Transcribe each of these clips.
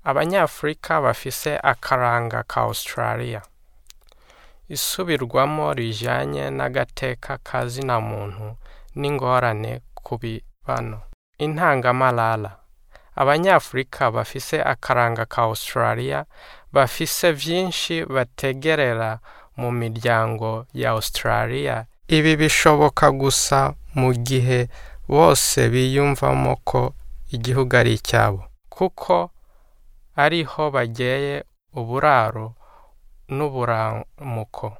abanyafurika bafise akaranga ka australia isubirwamo rijanye n'agateka ka zina muntu n'ingorane ku bibano intangamarara abanyafurika bafise akaranga ka australia bafise vyinshi bategerera mu miryango ya australia ibi bishoboka gusa mu gihe bose biyumvamo ko igihugu ari icyabo kuko ariho bageye uburaro n'uburamuko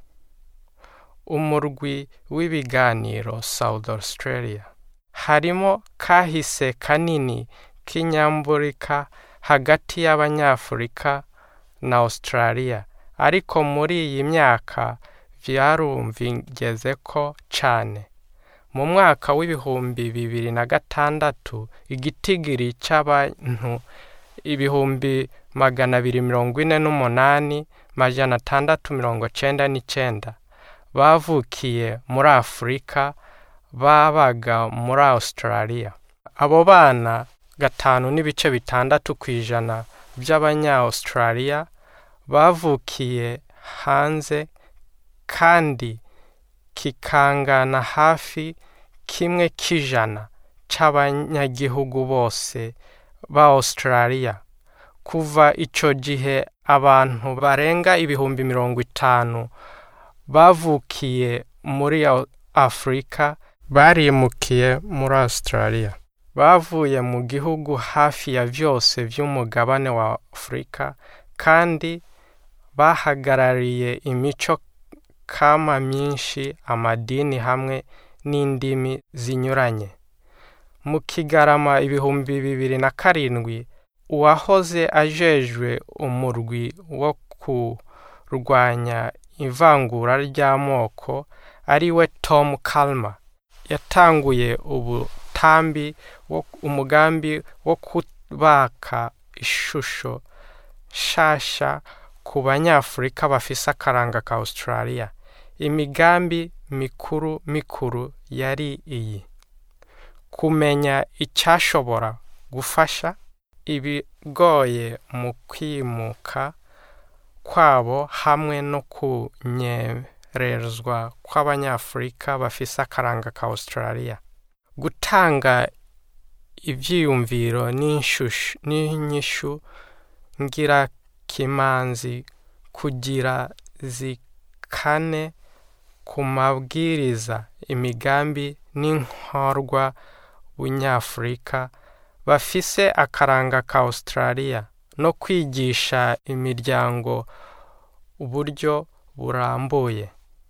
umurwi w'ibiganiro south australia harimo kahise kanini k'inyamburika hagati y'abanyafurika na australia ariko muri iyi myaka vyarumvigeze ko cane mu mwaka w'ibihumbi bibiri na gatandatu igitigiri c'abantu ibihumbi magana abiri mirongo ine n'umunani majana atandatu mirongo cenda n'icenda bavukiye muri afurika babaga muri australia abo bana gatanu n'ibice bitandatu ku ijana by'abanya-australia bavukiye hanze kandi kikangana hafi kimwe k'ijana c'abanyagihugu bose ba australia kuva ico gihe abantu barenga ibihumbi mirongo itanu bavukiye muri afurika barimukiye muri australia bavuye mu gihugu hafi ya vyose vy'umugabane wa afurika kandi bahagarariye imico kama myinshi amadini hamwe n'indimi zinyuranye mu kigarama ibihumbi bibiri na karindwi uwahoze ajejwe umurwi wo kurwanya ivangura ry'amoko ari we tom kalma yatanguye ubutambi umugambi wo kubaka ishusho nshasha ku banyafurika bafise akaranga ka australia imigambi mikuru mikuru yari iyi kumenya icyashobora gufasha ibigoye mu kwimuka kwabo hamwe no kunyerezwa kw'abanyafurika bafise akaranga ka australia gutanga ivyiyumviro n'inyishu ngirakimanzi kugira zikane ku mabwiriza imigambi n'inkorwa bunyafurika bafise akaranga ka australia no kwigisha imiryango uburyo burambuye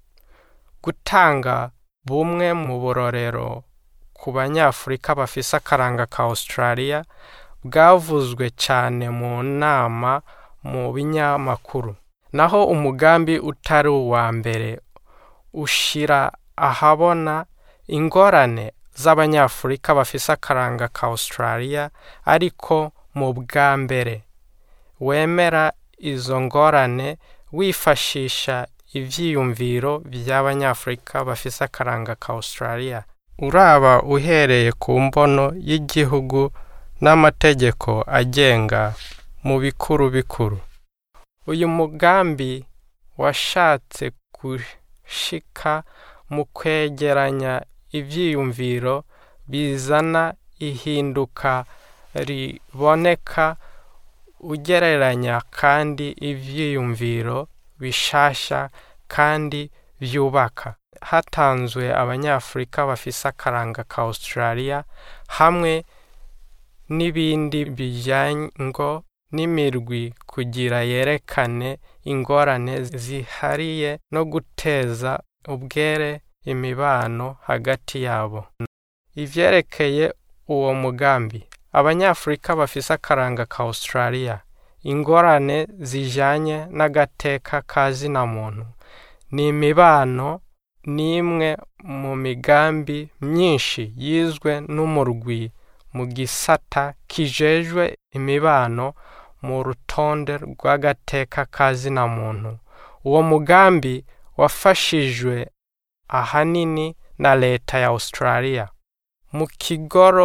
gutanga bumwe mu burorero ku banyafurika bafise akaranga ka australia bwavuzwe cyane mu nama mu binyamakuru naho umugambi utari uwa mbere ushira ahabona ingorane z'abanyafurika bafise akaranga ka australia ariko mu bwa mbere wemera izo ngorane wifashisha ivyiyumviro by'abanyafurika bafise akaranga ka australia uraba uhereye ku mbono y'igihugu n'amategeko agenga mu bikuru bikuru uyu mugambi washatse gushika mu kwegeranya ivyiyumviro bizana ihinduka riboneka ugereranya kandi ivyiyumviro bishasha kandi vyubaka hatanzwe abanyafurika bafise akaranga ka australia hamwe n'ibindi bijyango n'imirwi kugira yerekane ingorane zihariye no guteza ubwere imibano hagati yabo ivyerekeye uwo mugambi abanyafurika bafise akaranga ka australia ingorane zijanye n'agateka ka zina muntu ni imibano n'imwe mu migambi myinshi yizwe n'umurwi mu gisata kijejwe imibano mu rutonde rw'agateka ka zina muntu uwo mugambi wafashijwe ahanini na leta ya australia mu kigoro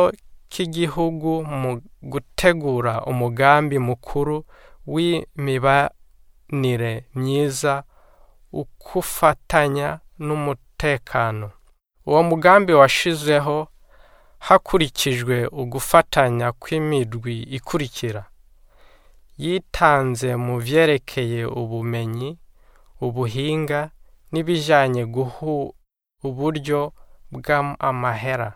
k'igihugu mu gutegura umugambi mukuru w'imibanire myiza ukufatanya n'umutekano uwo mugambi washizeho hakurikijwe ugufatanya kw'imirwi ikurikira yitanze mu vyerekeye ubumenyi ubuhinga n'ibijanye guha uburyo bw'amahera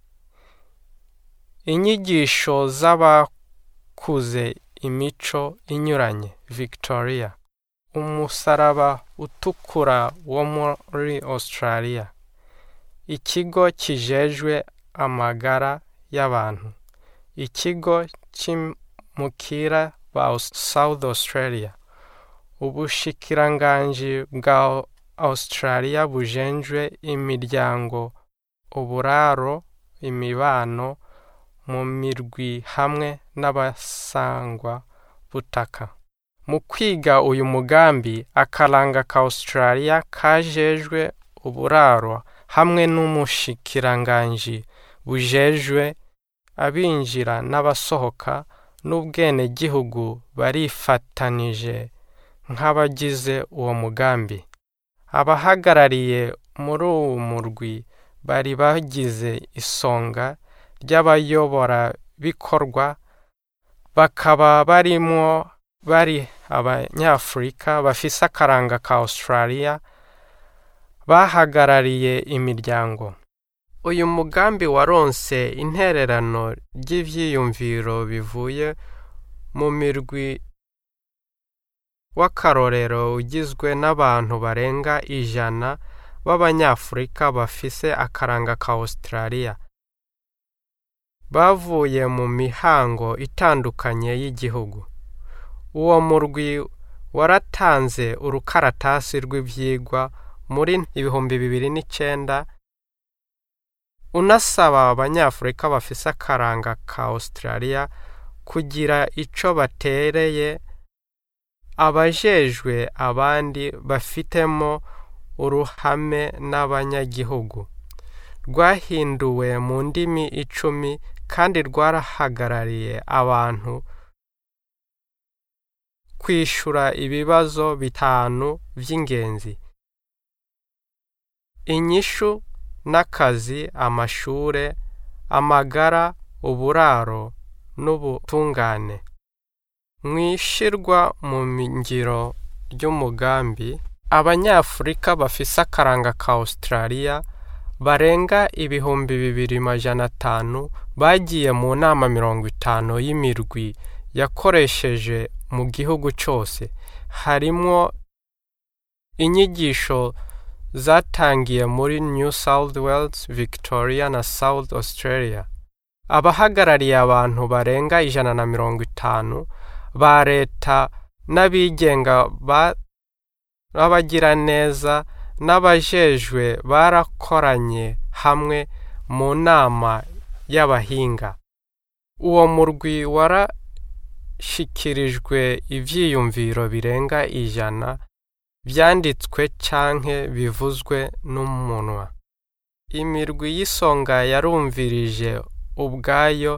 inyigisho z'abakuze imico inyuranye victoria umusaraba utukura wo muri australia ikigo kijejwe amagara y'abantu ikigo c'imukira ba south australia ubushikiranganji bwa australia bujenjwe imiryango uburaro imibano mu mirwi hamwe n'abasangwa butaka mu kwiga uyu mugambi akaranga ka australia kajejwe uburaro hamwe n'umushikiranganji bujejwe abinjira n'abasohoka n'ubwenegihugu barifatanije nk'abagize uwo mugambi abahagarariye muri uwo murwi bari bagize isonga ry'abayoborabikorwa bakaba barimwo bari abanyafurika bafise akaranga ka australia bahagarariye imiryango uyu mugambi waronse intererano ry'ivyiyumviro bivuye mu mirwi w'akarorero ugizwe n'abantu barenga ijana b'abanyafurika bafise akaranga ka australia bavuye mu mihango itandukanye y'igihugu uwo murwi waratanze urukaratasi rw'ivyigwa muri ibihumbi bibiri n'icenda unasaba abanyafurika bafise akaranga ka australia kugira ico batereye abajejwe abandi bafitemo uruhame n'abanyagihugu rwahinduwe mu ndimi icumi kandi rwarahagarariye abantu kwishura ibibazo bitanu vy'ingenzi inyishu n'akazi amashure amagara uburaro n'ubutungane mwishirwa mu ngiro ry'umugambi abanyafurika bafise akaranga ka australia barenga ibihumbi bibiri majana atanu bagiye mu nama mirongo itanu y'imirwi yakoresheje mu gihugu cose harimwo inyigisho zatangiye muri new south wales victoria na south australia abahagarariye abantu barenga ijana na mirongo itanu ba leta n'abigenga b'abagiraneza n'abajejwe barakoranye hamwe mu nama y'abahinga uwo murwi warashikirijwe ivyiyumviro birenga ijana vyanditswe canke bivuzwe n'umunwa imirwi y'isonga yarumvirije ubwayo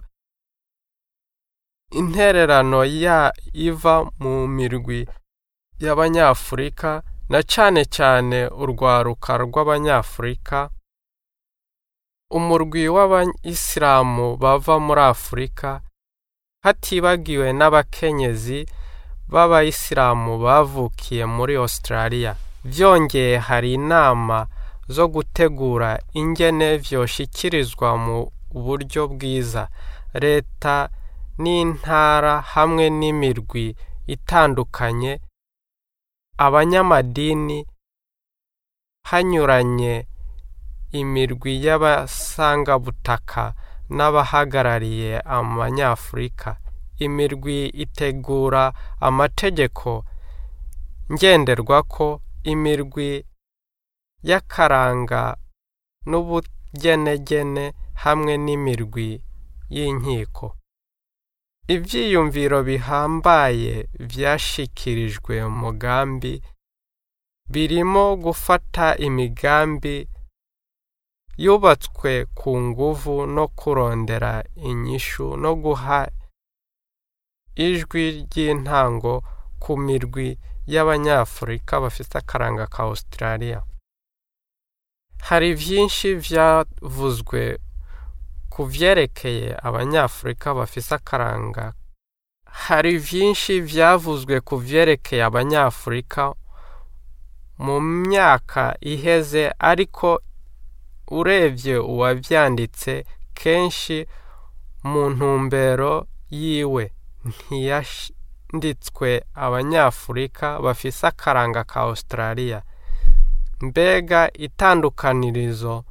intererano ya iva mu mirwi y'abanyafurika na cane cane urwaruka rw'abanyafurika umurwi w'abayisilamu bava muri afurika hatibagiwe n'abakenyezi b'abayisilamu bavukiye muri australia vyongeye hari inama zo gutegura ingene vyoshikirizwa mu buryo bwiza leta n'intara hamwe n'imirwi itandukanye abanyamadini hanyuranye imirwi y'abasangabutaka n'abahagarariye abanyafurika imirwi itegura amategeko ngenderwako imirwi y'akaranga n'ubugenegene hamwe n'imirwi y'inkiko ivyiyumviro bihambaye vyashikirijwe umugambi birimo gufata imigambi yubatswe ku nguvu no kurondera inyishu no guha ijwi ry'intango ku mirwi y'abanyafurika bafite akaranga ka Australia hari byinshi byavuzwe ku byerekeye abanyafurika bafite akaranga hari byinshi byavuzwe ku byerekeye abanyafurika mu myaka iheze ariko urebye uwabyanditse kenshi mu ntumbero yiwe ntiyanditswe abanyafurika bafise akaranga ka Australia mbega itandukanirizo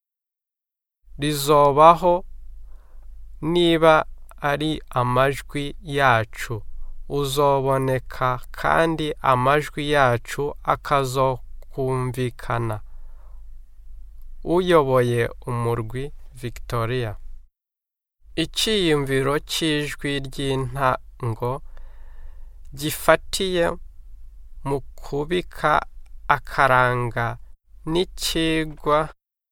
rizobaho niba ari amajwi yacu uzoboneka kandi amajwi yacu akazokumvikana uyoboye umurwi Victoria icyiyumviro cy'ijwi ry'intango gifatiye mu kubika akaranga n'ikigwa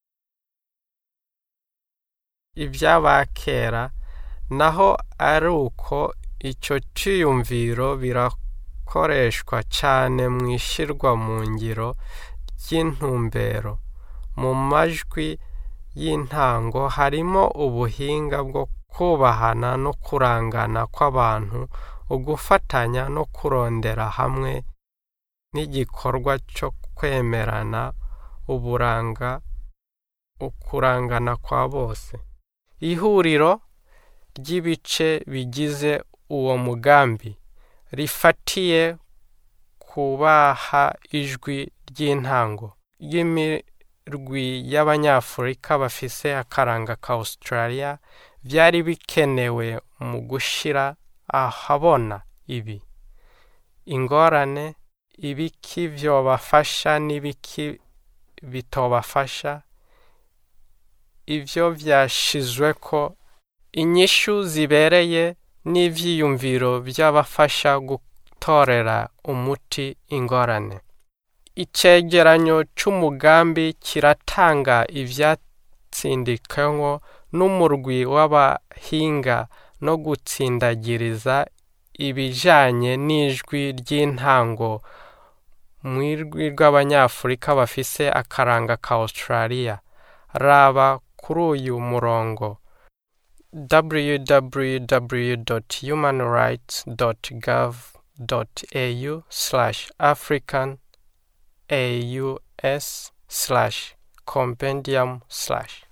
iby'abakera naho ari uko icyo cyiyumviro birakoreshwa cyane mu ishyirwa mu ngiro ry'intumbero mu majwi y'intango harimo ubuhinga bwo kubahana no kurangana kw'abantu ugufatanya no kurondera hamwe n'igikorwa cyo kwemerana uburanga ukurangana kwa bose ihuriro ry'ibice bigize uwo mugambi rifatiye kubaha ijwi ry'intango ry'imirwi y'abanyafurika bafise akaranga ka Australia byari bikenewe mu gushyira ahabona ibi ingorane ibiki byobafasha n'ibiki bitobafasha ibyo byashizwe ko inyishu zibereye n'ibyiyumviro by'abafasha gutorera umuti ingorane icyegeranyo cy'umugambi kiratanga ibyatsindikanywe n'umurwi w'abahinga no gutsindagiriza ibijyanye n'ijwi ry'intango mu ijwi rw'abanyafurika bafise akaranga ka Australia raba kuri uyu murongo www.humanrights.gov.au slash african aus slash compendium slash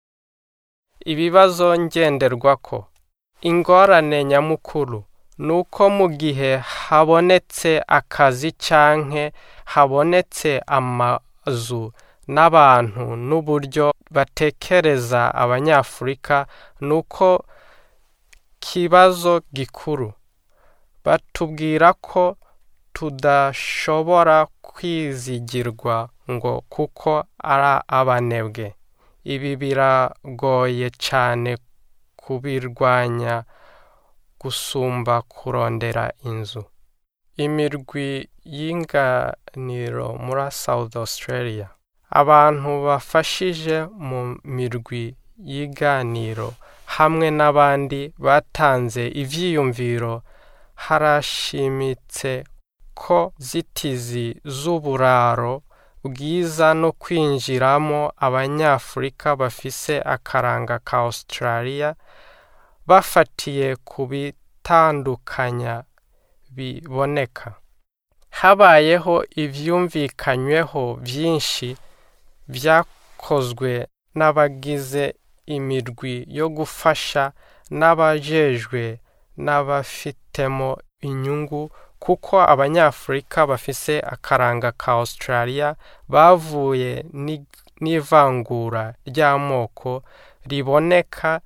ibibazo ngenderwako ingorane nyamukuru ni uko mu gihe habonetse akazi canke habonetse amazu n'abantu n'uburyo batekereza abanyafurika ni uko kibazo gikuru batubwira ko tudashobora kwizigirwa ngo kuko ari abanebwe ibi biragoye cyane kubirwanya gusumba kurondera inzu imirwi y'inganiro muri South Australia abantu bafashije mu mirwi y'iganiro hamwe n'abandi batanze ivyiyumviro harashimitse ko zitizi z'uburaro bwiza no kwinjiramo abanyafurika bafise akaranga ka Australia bafatiye ku bitandukanya biboneka habayeho ivyumvikanyweho byinshi byakozwe n'abagize imirwi yo gufasha n'abajejwe n'abafitemo inyungu kuko abanyafurika bafise akaranga ka Australia bavuye n'ivangura ry'amoko riboneka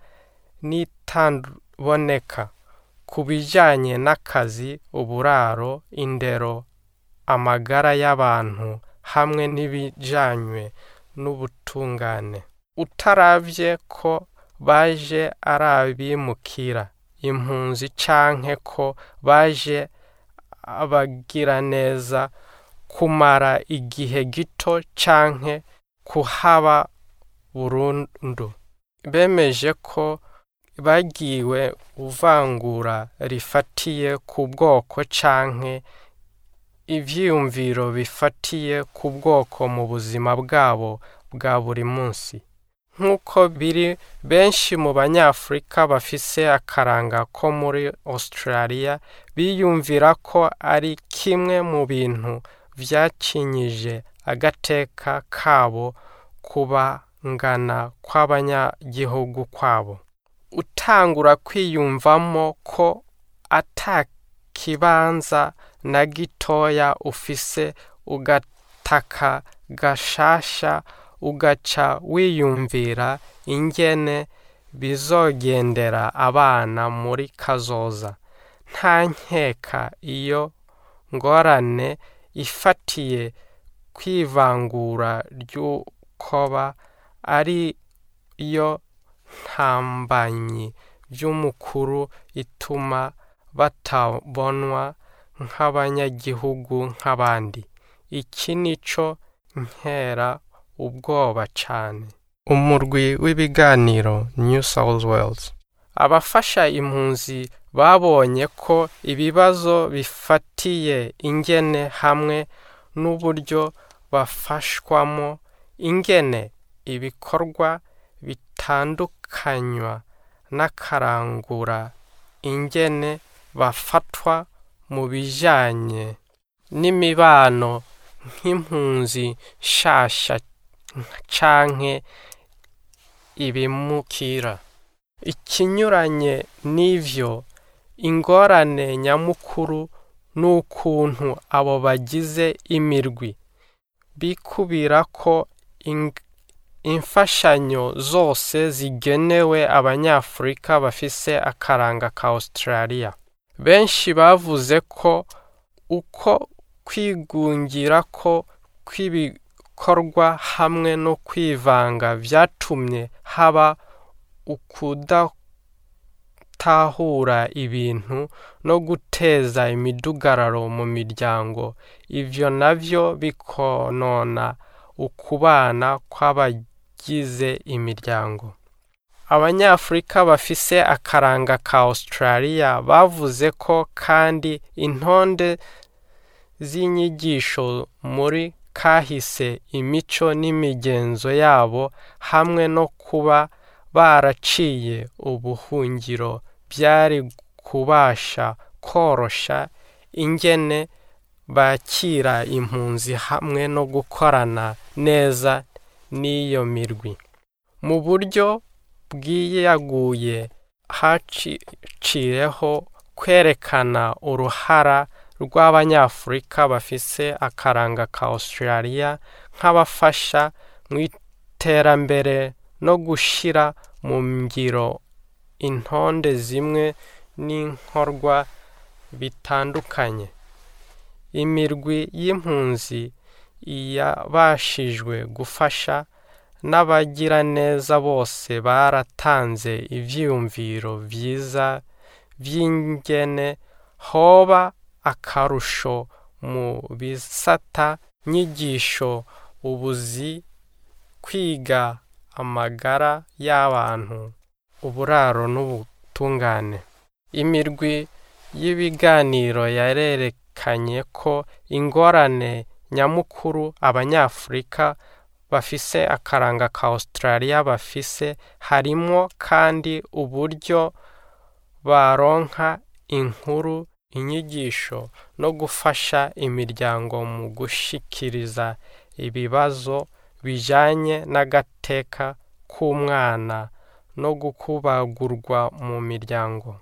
n'itaboneka ku bijyanye n'akazi uburaro indero amagara y'abantu hamwe n'ibijyanywe n'ubutungane utaravye ko baje ari abimukira impunzi canke ko baje abagira neza kumara igihe gito canke kuhaba burundu bemeje ko bagiwe uvangura rifatiye ku bwoko canke ivyiyumviro bifatiye ku bwoko mu buzima bwabo bwa buri munsi nk'uko biri benshi mu banyafurika bafise akaranga ko muri australia biyumvira ko ari kimwe mu bintu vyacinyije agateka kabo kubangana kw'abanyagihugu kwabo utangura kwiyumvamo ko ata kibanza na gitoya ufise ugataka gashasha ugaca wiyumvira ingene bizogendera abana muri kazoza nta nkeka iyo ngorane ifatiye kwivangura ry'ukoba ari yo ntambanyi by'umukuru ituma batabonwa nk'abanyagihugu nk'abandi iki nico nkera ubwoba cane umurwi w'ibiganiro new south wales abafasha impunzi babonye ko ibibazo bifatiye ingene hamwe n'uburyo bafashwamo ingene ibikorwa bitandukanywa n'akarangura ingene bafatwa mu bijanye n'imibano nk'impunzi nshasha canke ibimukira ikinyuranye n'ivyo ingorane nyamukuru n'ukuntu abo bagize imirwi bikubira ko imfashanyo zose zigenewe abanyafurika bafise akaranga ka australia benshi bavuze ko uko kwigungira ko kw'ibikorwa hamwe no kwivanga vyatumye haba ukudatahura ibintu no guteza imidugararo mu miryango ivyo navyo bikonona ukubana kw'abagize imiryango abanyafurika bafise akaranga ka australia bavuze ko kandi intonde z'inyigisho muri kahise imico n'imigenzo yabo hamwe no kuba baraciye ubuhungiro byari kubasha korosha ingene bakira impunzi hamwe no gukorana neza n'iyo mirwi mu buryo bwiyaguye hacireho kwerekana uruhara rw'abanyafurika bafise akaranga ka australia nk'abafasha mu iterambere no gushira mu ngiro intonde zimwe n'inkorwa bitandukanye imirwi y'impunzi yabashijwe gufasha n'abagiraneza bose baratanze ivyiyumviro vyiza vy'ingene hoba akarusho mu bisata nyigisho ubuzi kwiga amagara y'abantu uburaro n'ubutungane imirwi y'ibiganiro yarerekanye ko ingorane nyamukuru abanyafurika bafise akaranga ka australia bafise harimwo kandi uburyo baronka inkuru inyigisho no gufasha imiryango mu gushikiriza ibibazo bijanye n'agateka k'umwana no gukubagurwa mu miryango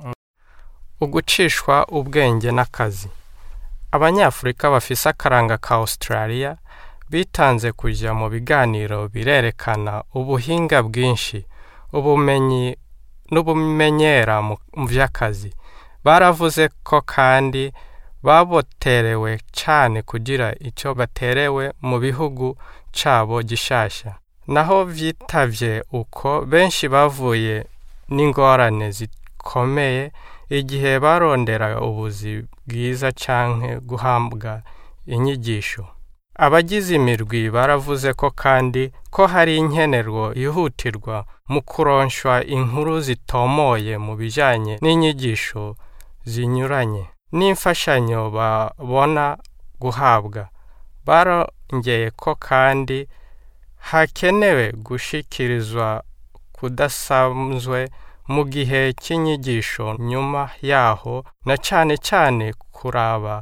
ugucishwa ubwenge n'akazi abanyafurika bafise akaranga ka australia bitanze kujya mu biganiro birerekana ubuhinga bwinshi ubumenyi n'ubumenyera mu by'akazi baravuze ko kandi baboterewe cyane kugira icyo baterewe mu bihugu cyabo gishasha naho vyitavye uko benshi bavuye n'ingorane zikomeye igihe barondera ubuzi bwiza canke guhabwa inyigisho abagize imirwi baravuze ko kandi ko hari inkenerwa yihutirwa mu kuronshwa inkuru zitomoye mu bijyanye n'inyigisho zinyuranye n'imfashanyo babona guhabwa barongeye ko kandi hakenewe gushikirizwa kudasanzwe mu gihe cy'inyigisho nyuma yaho na cyane cyane kuraba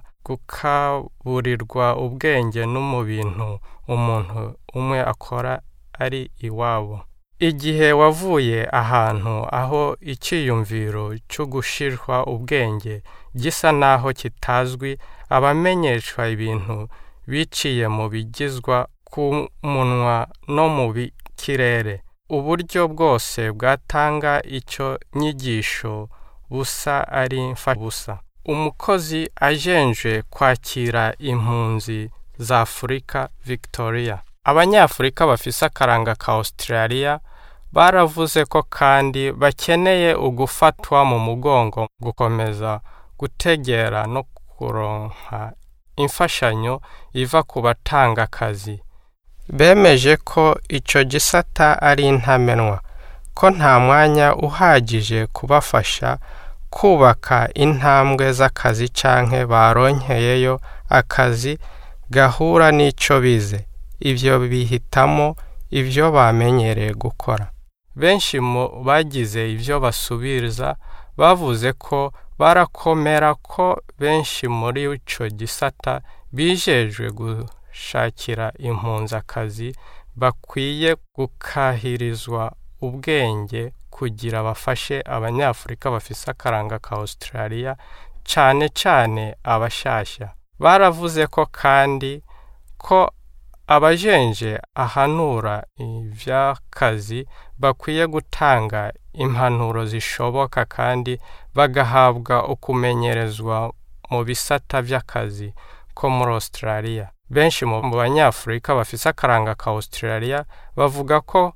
gukaburirwa ubwenge no mu bintu umuntu umwe akora ari iwabo igihe wavuye ahantu aho icyiyumviro cyo gushirwa ubwenge gisa naho kitazwi abamenyeshwa ibintu biciye mu bigizwa ku munwa no mu kirere uburyo bwose bwatanga icyo nyigisho busa ari busa umukozi ajenje kwakira impunzi za afurika victoria abanyafurika bafise akaranga ka australia baravuze ko kandi bakeneye ugufatwa mu mugongo gukomeza gutegera no kuronka imfashanyo iva ku batanga akazi bemeje ko icyo gisata ari intamenwa ko nta mwanya uhagije kubafasha kubaka intambwe z'akazi canke baronkeyeyo akazi gahura n'icyo bize ibyo bihitamo ibyo bamenyereye gukora benshi mu bagize ibyo basubiriza bavuze ko barakomera ko benshi muri icyo gisata bijejwe gushakira impunzi akazi bakwiye gukahirizwa ubwenge kugira bafashe abanyafurika bafise akaranga ka australia cyane cyane abashashya baravuze ko kandi ko abajenje ahanura iby'akazi bakwiye gutanga impanuro zishoboka kandi bagahabwa ukumenyerezwa mu bisata by'akazi ko muri australia benshi mu banyafurika bafise akaranga ka australia bavuga ko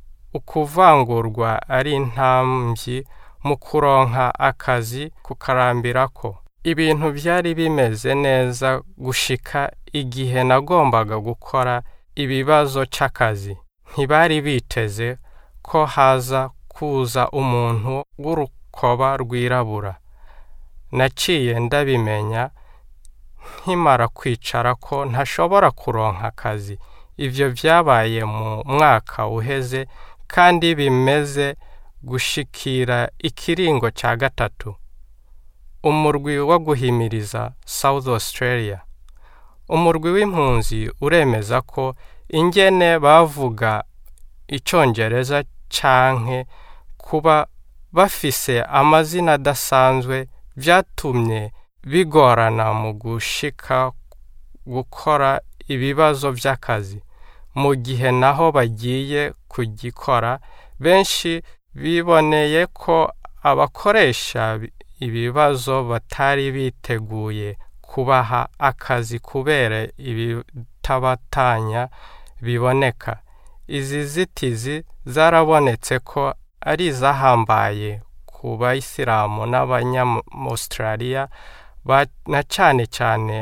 ukuvangurwa ari intambyi mu kuronka akazi kukarambirako ibintu byari bimeze neza gushika igihe nagombaga gukora ibibazo cy'akazi ntibari biteze ko haza kuza umuntu w'urukoba rwirabura naciye ndabimenya nkimara kwicara ko ntashobora kuronka akazi ibyo byabaye mu mwaka uheze kandi bimeze gushikira ikiringo cya gatatu umurwi wo guhimiriza South Australia umurwi w'impunzi uremeza ko ingene bavuga icyongereza canke kuba bafise amazina adasanzwe byatumye bigorana mu gushika gukora ibibazo by'akazi mu gihe naho bagiye kugikora benshi biboneye ko abakoresha ibibazo batari biteguye kubaha akazi kubera ibitabatanya biboneka izi zitizi zarabonetse ko ari izahambaye ku bayisilamu n'abanyamaustraliya na cyane cyane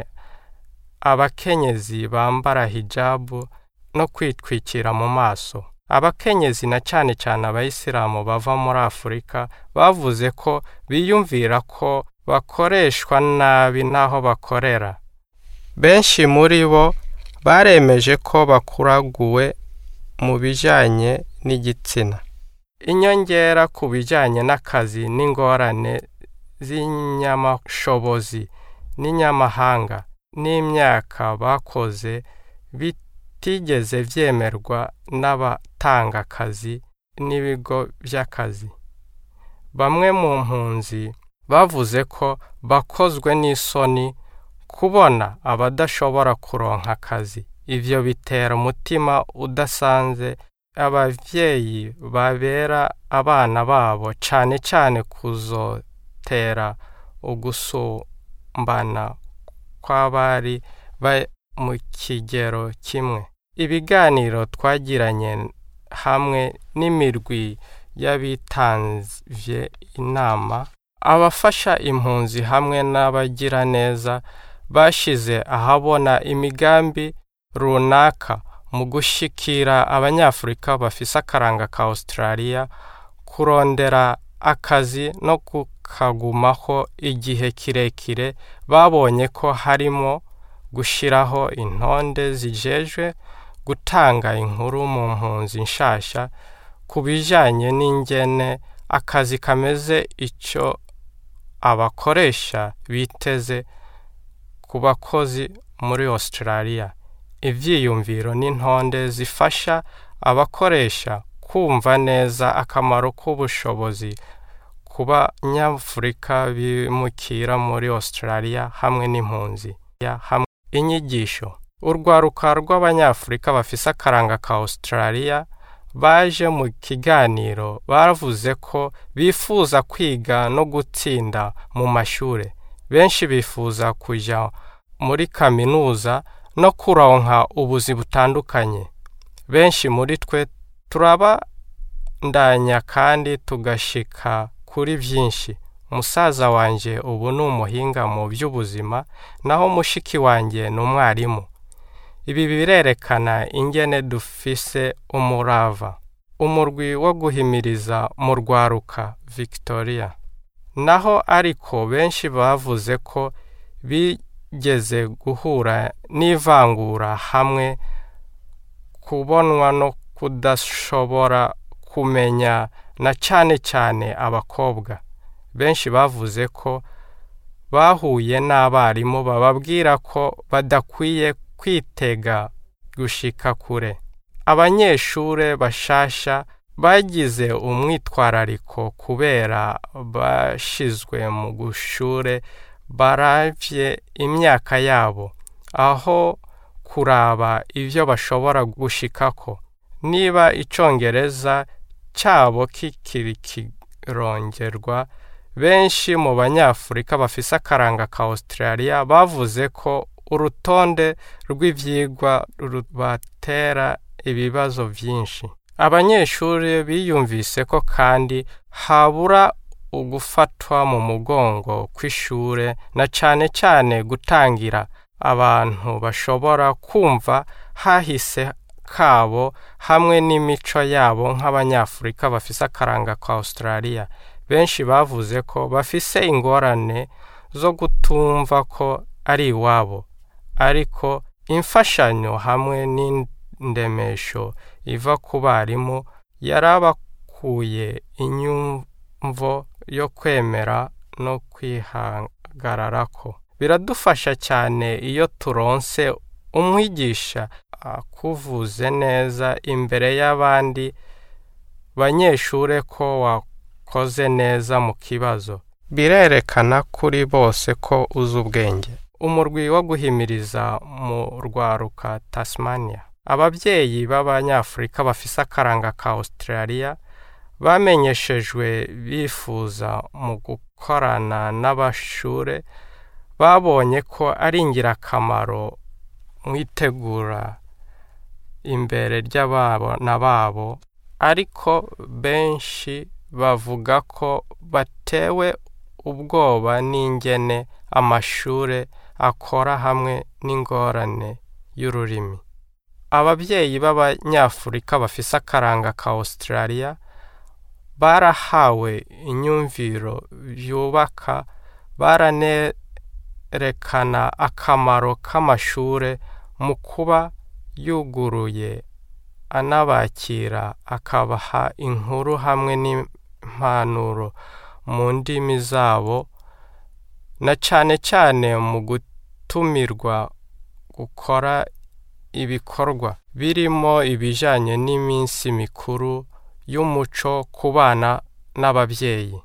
abakenyezi bambara hijabu no kwitwikira mu maso abakenyezi na cyane cyane abayisilamu bava muri afurika bavuze ko biyumvira ko bakoreshwa nabi n'aho bakorera benshi muri bo baremeje ko bakuraguwe mu bijyanye n'igitsina inyongera ku bijyanye n'akazi n'ingorane z'inyamashobozi n'inyamahanga n'imyaka bakoze bitigeze byemerwa n'abatanga akazi n'ibigo by'akazi bamwe mu mpunzi bavuze ko bakozwe n'isoni kubona abadashobora kuronka akazi ibyo bitera umutima udasanze ababyeyi babera abana babo cyane cyane kuzotera ugusumbana kw'abari mu kigero kimwe ibiganiro twagiranye hamwe n'imirwi y'abitanzye inama abafasha impunzi hamwe n'abagiraneza bashize ahabona imigambi runaka mu gushikira abanyafurika bafise akaranga ka Australia kurondera akazi no kukagumaho igihe kirekire babonye ko harimo gushiraho intonde zijejwe gutanga inkuru mu mpunzi nshasha ku bijanye n'ingene akazi kameze ico abakoresha biteze ku bakozi muri Australia ivyiyumviro n'intonde zifasha abakoresha kumva neza akamaro k'ubushobozi ku banyafurika bimukira muri Australia hamwe n'impunzi hamwe inyigisho urwaruka rw'abanyafurika bafise akaranga ka Australia baje mu kiganiro baravuze ko bifuza kwiga no gutsinda mu mashure benshi bifuza kuja muri kaminuza no kuronka ubuzi butandukanye benshi muri twe turabandanya kandi tugashika kuri byinshi musaza wanje ubu ni umuhinga mu by'ubuzima naho mushiki wanjye ni umwarimu ibi birerekana ingene dufise umurava umurwi wo guhimiriza mu rwaruka victoria naho ariko benshi bavuze ko bigeze guhura n'ivangura hamwe kubonwa no kudashobora kumenya na cyane cyane abakobwa benshi bavuze ko bahuye n'abarimu bababwira ko badakwiye kwitega gushika kure abanyeshure bashasha bagize umwitwarariko kubera bashizwe mu gushure baravye imyaka yabo aho kuraba ivyo bashobora gushikako niba icongereza cyabo kikiri kirongerwa benshi mu banyafurika bafise akaranga ka Australia bavuze ko urutonde rw'ivyigwa rubatera ibibazo vyinshi abanyeshuri biyumvise ko kandi habura ugufatwa mu mugongo kw'ishure na cane cane gutangira abantu bashobora kumva hahise kabo hamwe n'imico yabo nk'abanyafurika bafise akaranga ka Australia benshi bavuze ko bafise ingorane zo gutumva ko ari iwabo ariko imfashanyo hamwe n'indemesho iva ku barimu yarabakuye inyumvo yo kwemera no kwihagararako biradufasha cyane iyo turonse umwigisha akuvuze neza imbere y'abandi banyeshure ko wakoze neza mu kibazo birerekana kuri bose ko uzi ubwenge umurwi wo guhimiriza mu rwaruka tasmania ababyeyi b'abanyafurika bafise akaranga ka australia bamenyeshejwe bifuza mu gukorana n'abashure babonye ko ari ingirakamaro mu itegura imbere ry'abana babo ariko benshi bavuga ko batewe ubwoba n'ingene amashure akora hamwe n'ingorane y'ururimi ababyeyi b'abanyafurika bafise akaranga ka australia barahawe inyumviro yubaka baranerekana akamaro k'amashure mu kuba yuguruye anabakira akabaha inkuru hamwe n'impanuro mu ndimi zabo na cane cane mu gutumirwa gukora ibikorwa birimo ibijanye n'iminsi mikuru y'umuco ku bana n'ababyeyi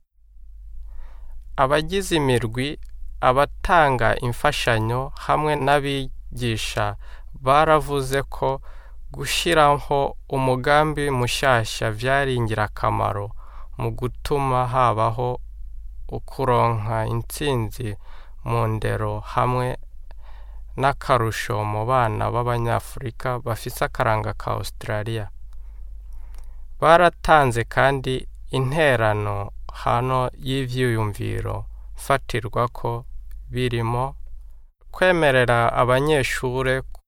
abagize imirwi abatanga imfashanyo hamwe n'abigisha baravuze ko gushyiraho umugambi mushasha byari ingirakamaro mu gutuma habaho ukuronka intsinzi mu ndero hamwe n'akarusho mu bana b'abanyafurika bafise akaranga ka australia baratanze kandi interano hano y'ivyiyumviro fatirwa ko birimo kwemerera abanyeshure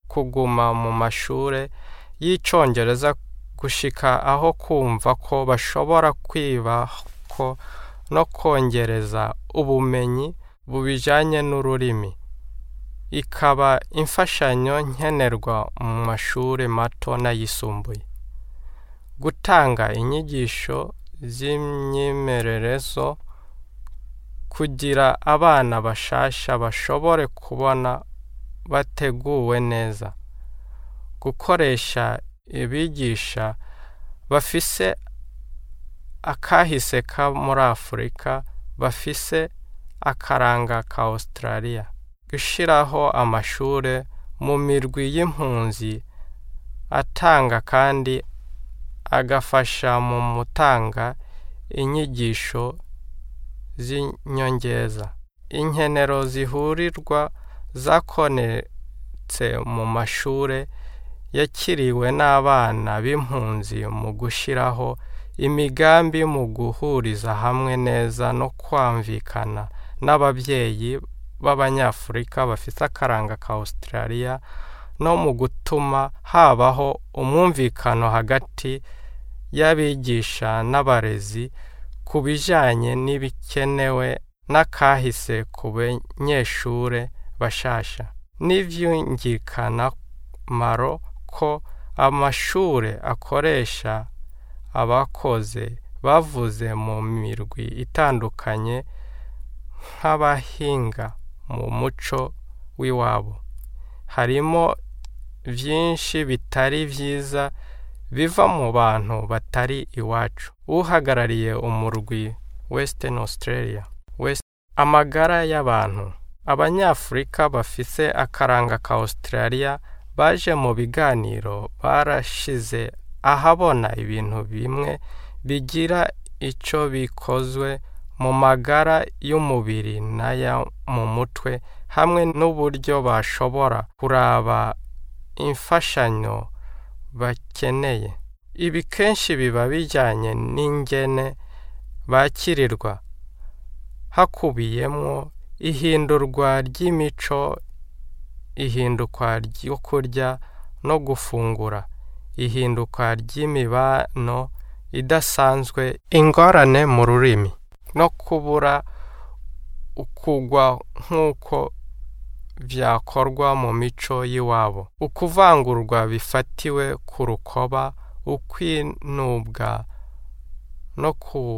kuguma mu mashure y'icongereza gushika aho kumva ko bashobora kwibako no kongereza ubumenyi bubijanye n'ururimi ikaba imfashanyo nkenerwa mu mashure mato n'ayisumbuye gutanga inyigisho z'imyimererezo kugira abana bashasha bashobore kubona bateguwe neza gukoresha abigisha bafise akahise ka muri afurika bafise akaranga ka australia gushyiraho amashure mu mirwi y'impunzi atanga kandi agafasha mu gutanga inyigisho z'inyongeza inkenero zihurirwa zakonetse mu mashure yakiriwe n'abana b'impunzi mu gushyiraho imigambi mu guhuriza hamwe neza no kwamvikana n'ababyeyi b'abanyafurika bafite akaranga ka australia no mu gutuma habaho umwumvikano hagati y'abigisha n'abarezi ku bijyanye n'ibikenewe n'akahise ku banyeshure bashasha n'ibyumvikanamaro ko amashure akoresha abakoze bavuze mu mirwi itandukanye nk'abahinga mu muco w'iwabo harimo byinshi bitari byiza biva mu bantu batari iwacu uhagarariye umurwi western australia West amagara y'abantu abanyafurika bafise akaranga ka australia baje mu biganiro barashize ahabona ibintu bimwe bigira icyo bikozwe mu magara y'umubiri n'aya mu mutwe hamwe n'uburyo bashobora kuraba imfashanyo bakeneye ibi kenshi biba bijyanye n'ingene bakirirwa hakubiyemo ihindurwa ry'imico ihindukwa ryo kurya no gufungura ihinduka ry'imibano idasanzwe ingorane mu rurimi no kubura ukugwa nk'uko byakorwa mu mico y'iwabo ukuvangurwa bifatiwe ku rukoba ukwinubwa no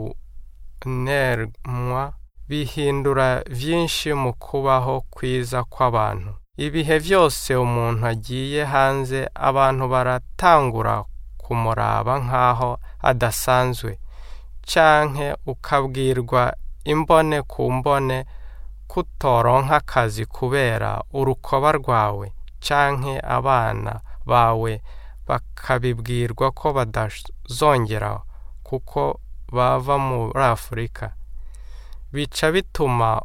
kunerwa bihindura byinshi mu kubaho kwiza kw'abantu ibihe byose umuntu agiye hanze abantu baratangura kumuraba nk'aho adasanzwe canke ukabwirwa imbone ku mbone kutoronka akazi kubera urukoba rwawe canke abana bawe bakabibwirwa ko badazongera kuko bava muri afurika bica bituma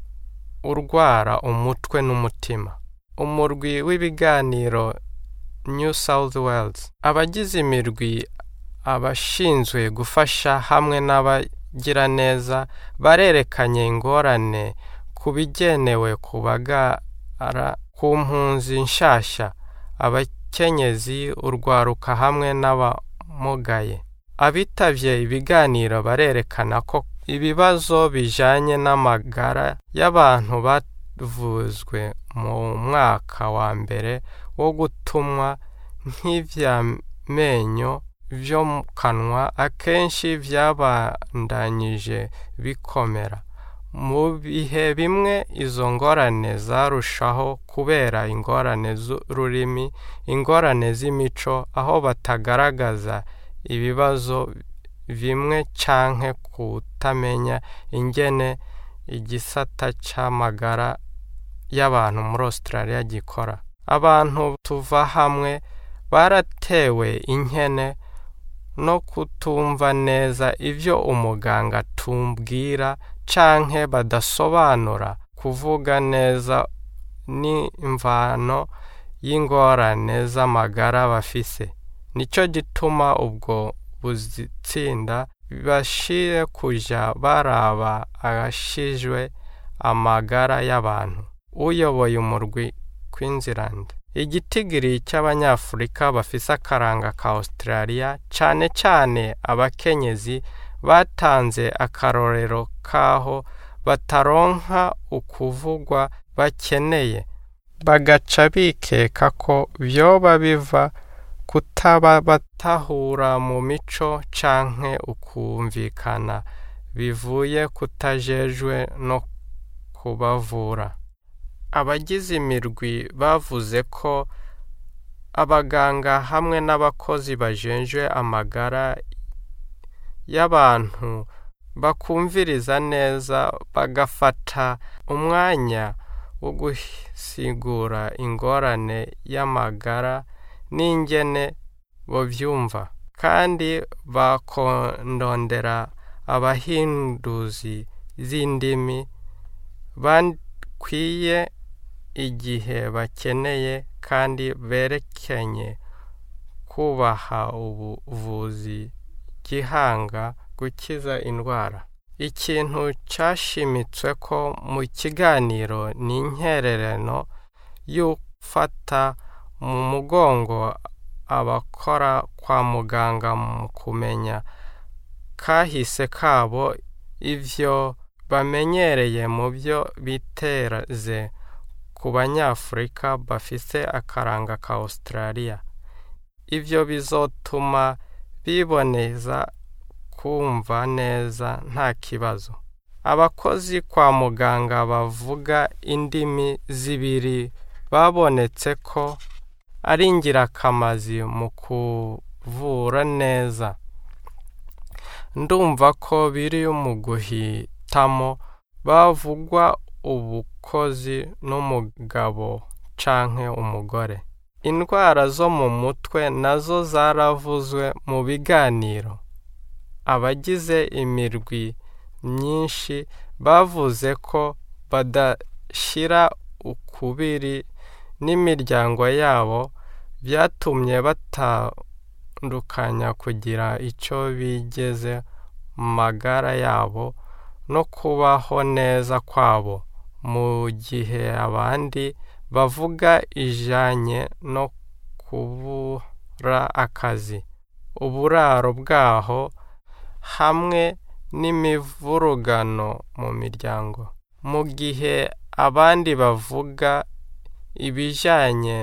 urwara umutwe n'umutima umurwi w'ibiganiro new south wales abagize imirwi abashinzwe gufasha hamwe n'abagiraneza barerekanye ingorane ku bigenewe kubagara ku mpunzi nshasha abakenyezi urwaruka hamwe n'abamugaye abitabye ibiganiro barerekana ko ibibazo bijanye n'amagara y'abantu bavuzwe mu mwaka wa mbere wo gutumwa nk'ivyamenyo vyo mu kanwa akenshi vyabandanyije bikomera mu bihe bimwe izo ngorane zarushaho kubera ingorane z'ururimi ingorane z'imico aho batagaragaza ibibazo bimwe canke kutamenya ingene igisata c'amagara y'abantu muri Australia gikora abantu tuva hamwe baratewe inkene no kutumva neza ivyo umuganga tumbwira canke badasobanura kuvuga neza n'imvano y'ingorane z'amagara bafise nico gituma ubwo buzitsinda bashire kuja baraba agashijwe amagara y'abantu uyoboye umurwi Queensland igitigiri cy'abanyafurika bafise akaranga ka australia cane cane abakenyezi batanze akarorero k'aho bataronka ukuvugwa bakeneye bagaca bikeka ko vyoba biva kutaba batahura mu mico canke ukumvikana bivuye kutajejwe no kubavura abagize imirwi bavuze ko abaganga hamwe n'abakozi bajejwe amagara y'abantu bakumviriza neza bagafata umwanya wo gusigura ingorane y'amagara n'ingene bovyumva kandi bakondondera abahinduzi z'indimi bakwiye igihe bakeneye kandi berekenye kubaha ubuvuzi gihanga gukiza indwara ikintu cyashimitswe ko mu kiganiro ni intererano y'ufata mu mugongo abakora kwa muganga mu kumenya kahise kabo ivyo bamenyereye mu byo biteze ku banyafurika bafise akaranga ka australia ivyo bizotuma biboneza kumva neza nta kibazo abakozi kwa muganga bavuga indimi zibiri babonetse ko ari ingirakazi mu kuvura neza ndumva ko biri mu guhitamo bavugwa ubukozi n'umugabo canke umugore indwara zo mu mutwe nazo zaravuzwe mu biganiro abagize imirwi myinshi bavuze ko badashira ukubiri n'imiryango yabo byatumye batandukanya kugira icyo bigeze mu magara yabo no kubaho neza kwabo mu gihe abandi bavuga ijanye no kubura akazi uburaro bwaho hamwe n'imivurugano mu miryango mu gihe abandi bavuga ibijyanye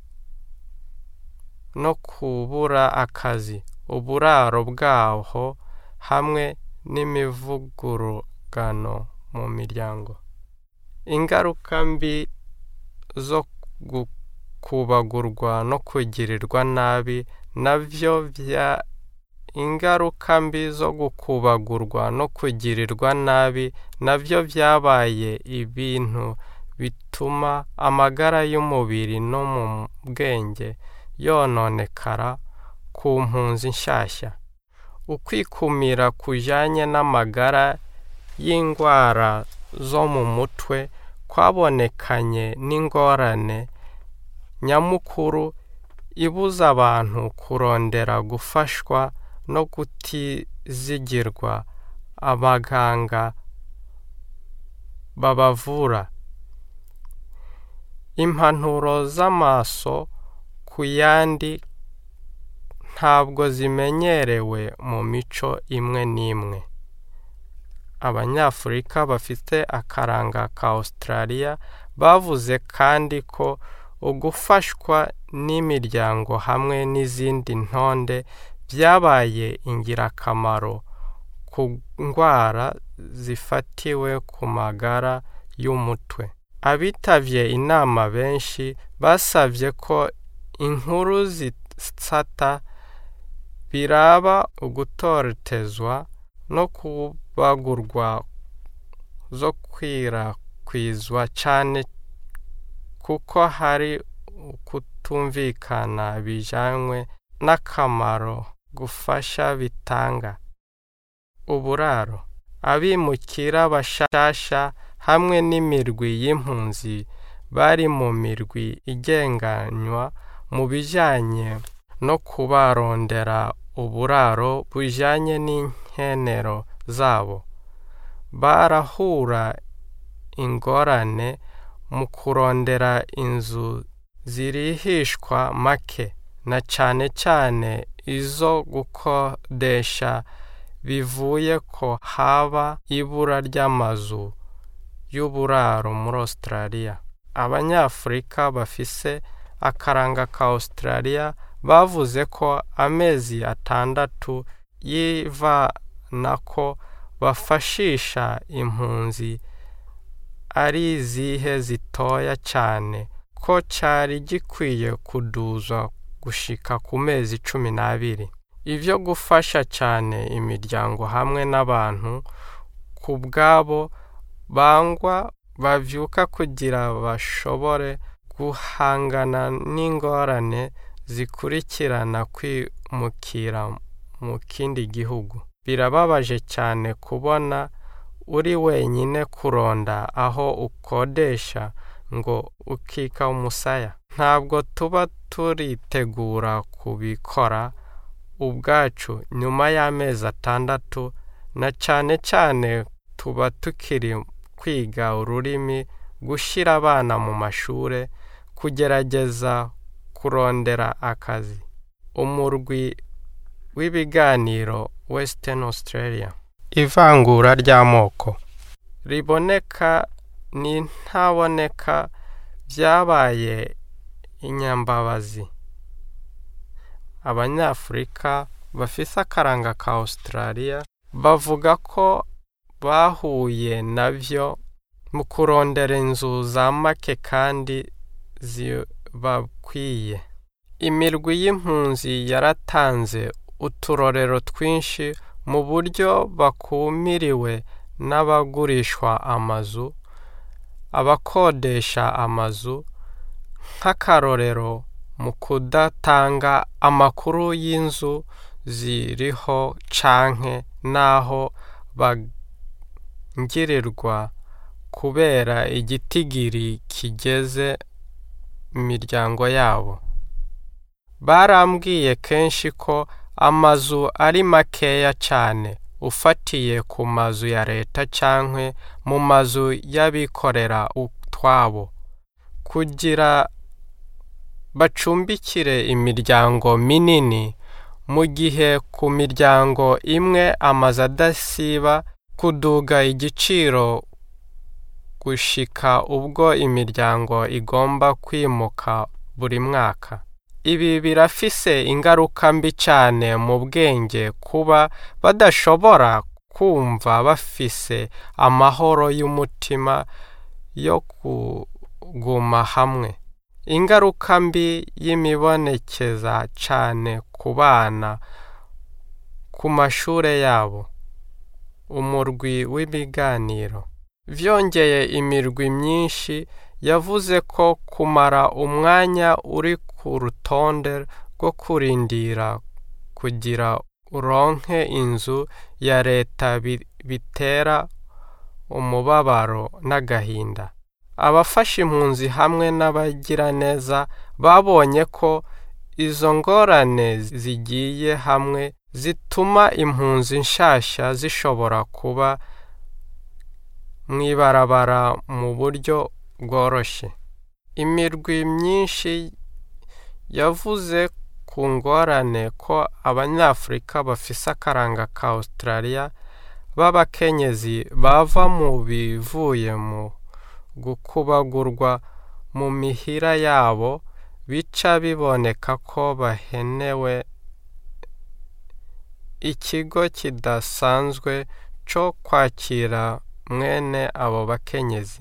no kubura akazi uburaro bwaho hamwe n'imivugurugano mu miryango ingaruka mbi zo gukubagurwa no kugirirwa nabi nabyo bya ingaruka mbi zo gukubagurwa no kugirirwa nabi nabyo byabaye ibintu bituma amagara y'umubiri no mu bwenge yononekara ku mpunzi nshyashya ukwikumira kujyanye n'amagara y'indwara zo mu mutwe kwabonekanye n'ingorane nyamukuru ibuza abantu kurondera gufashwa no kutizigirwa abaganga babavura impanuro z'amaso ku yandi ntabwo zimenyerewe mu mico imwe n'imwe abanyafurika bafite akaranga ka australia bavuze kandi ko ugufashwa n'imiryango hamwe n'izindi ntonde byabaye ingirakamaro ku ndwara zifatiwe ku magara y'umutwe abitabye inama benshi basabye ko inkuru zisata biraba ugutotezwa no kubagurwa zo kwirakwizwa cyane kuko hari ukutumvikana bijyanywe n'akamaro gufasha bitanga uburaro abimukira bashasha hamwe n'imirwi y'impunzi bari mu mirwi igenganywa mu bijyanye no kubarondera uburaro bujyanye n'inkenero zabo barahura ingorane mu kurondera inzu zirihishwa make na cyane cyane izo gukodesha bivuye ko haba ibura ry'amazu y'uburaro muri Australia abanyafurika bafise akaranga ka Australia bavuze ko amezi atandatu y'ivanako bafashisha impunzi ari izihe zitoya cyane ko cyari gikwiye kuduzwa gushika ku mezi cumi n'abiri ibyo gufasha cyane imiryango hamwe n'abantu ku bwabo bangwa bavyuka kugira bashobore guhangana n'ingorane zikurikirana kwimukira mu kindi gihugu birababaje cyane kubona uri wenyine kuronda aho ukodesha ngo ukika umusaya ntabwo tuba turitegura kubikora ubwacu nyuma y'amezi atandatu na cyane cyane tuba tukiri kwiga ururimi gushyira abana mu mashuri kugerageza kurondera akazi umurwi w'ibiganiro western australia ivangura ry'amoko riboneka n'intaboneka byabaye inyambabazi abanyafurika bafise akaranga ka australia bavuga ko bahuye nabyo mu kurondera inzu za make kandi zibakwiye imirwi y'impunzi yaratanze uturorero twinshi mu buryo bakumiriwe n'abagurishwa amazu abakodesha amazu nk'akarorero mu kudatanga amakuru y'inzu ziriho canke n'aho bangirirwa kubera igitigiri kigeze imiryango yabo barambwiye kenshi ko amazu ari makeya cyane ufatiye ku mazu ya leta cyangwa mu mazu y'abikorera utwabo kugira bacumbikire imiryango minini mu gihe ku miryango imwe amazu adasiba kuduga igiciro gushika ubwo imiryango igomba kwimuka buri mwaka ibi birafise ingaruka mbi cyane mu bwenge kuba badashobora kumva bafise amahoro y'umutima yo kuguma hamwe ingaruka mbi y'imibonekeza cyane ku bana ku mashuri yabo umurwi w'ibiganiro vyongeye imirwi myinshi yavuze ko kumara umwanya uri ku rutonde rwo kurindira kugira uronke inzu ya leta bitera umubabaro n'agahinda abafasha impunzi hamwe n'abagiraneza babonye ko izo ngorane zigiye hamwe zituma impunzi nshasha zishobora kuba mw'ibarabara mu buryo bworoshye imirwi myinshi yavuze ku ngorane ko abanyafurika bafise akaranga ka australia b'abakenyezi bava mu bivuye mu gukubagurwa mu mihira yabo bica biboneka ko bahenewe ikigo kidasanzwe cyo kwakira mwene abo bakenyezi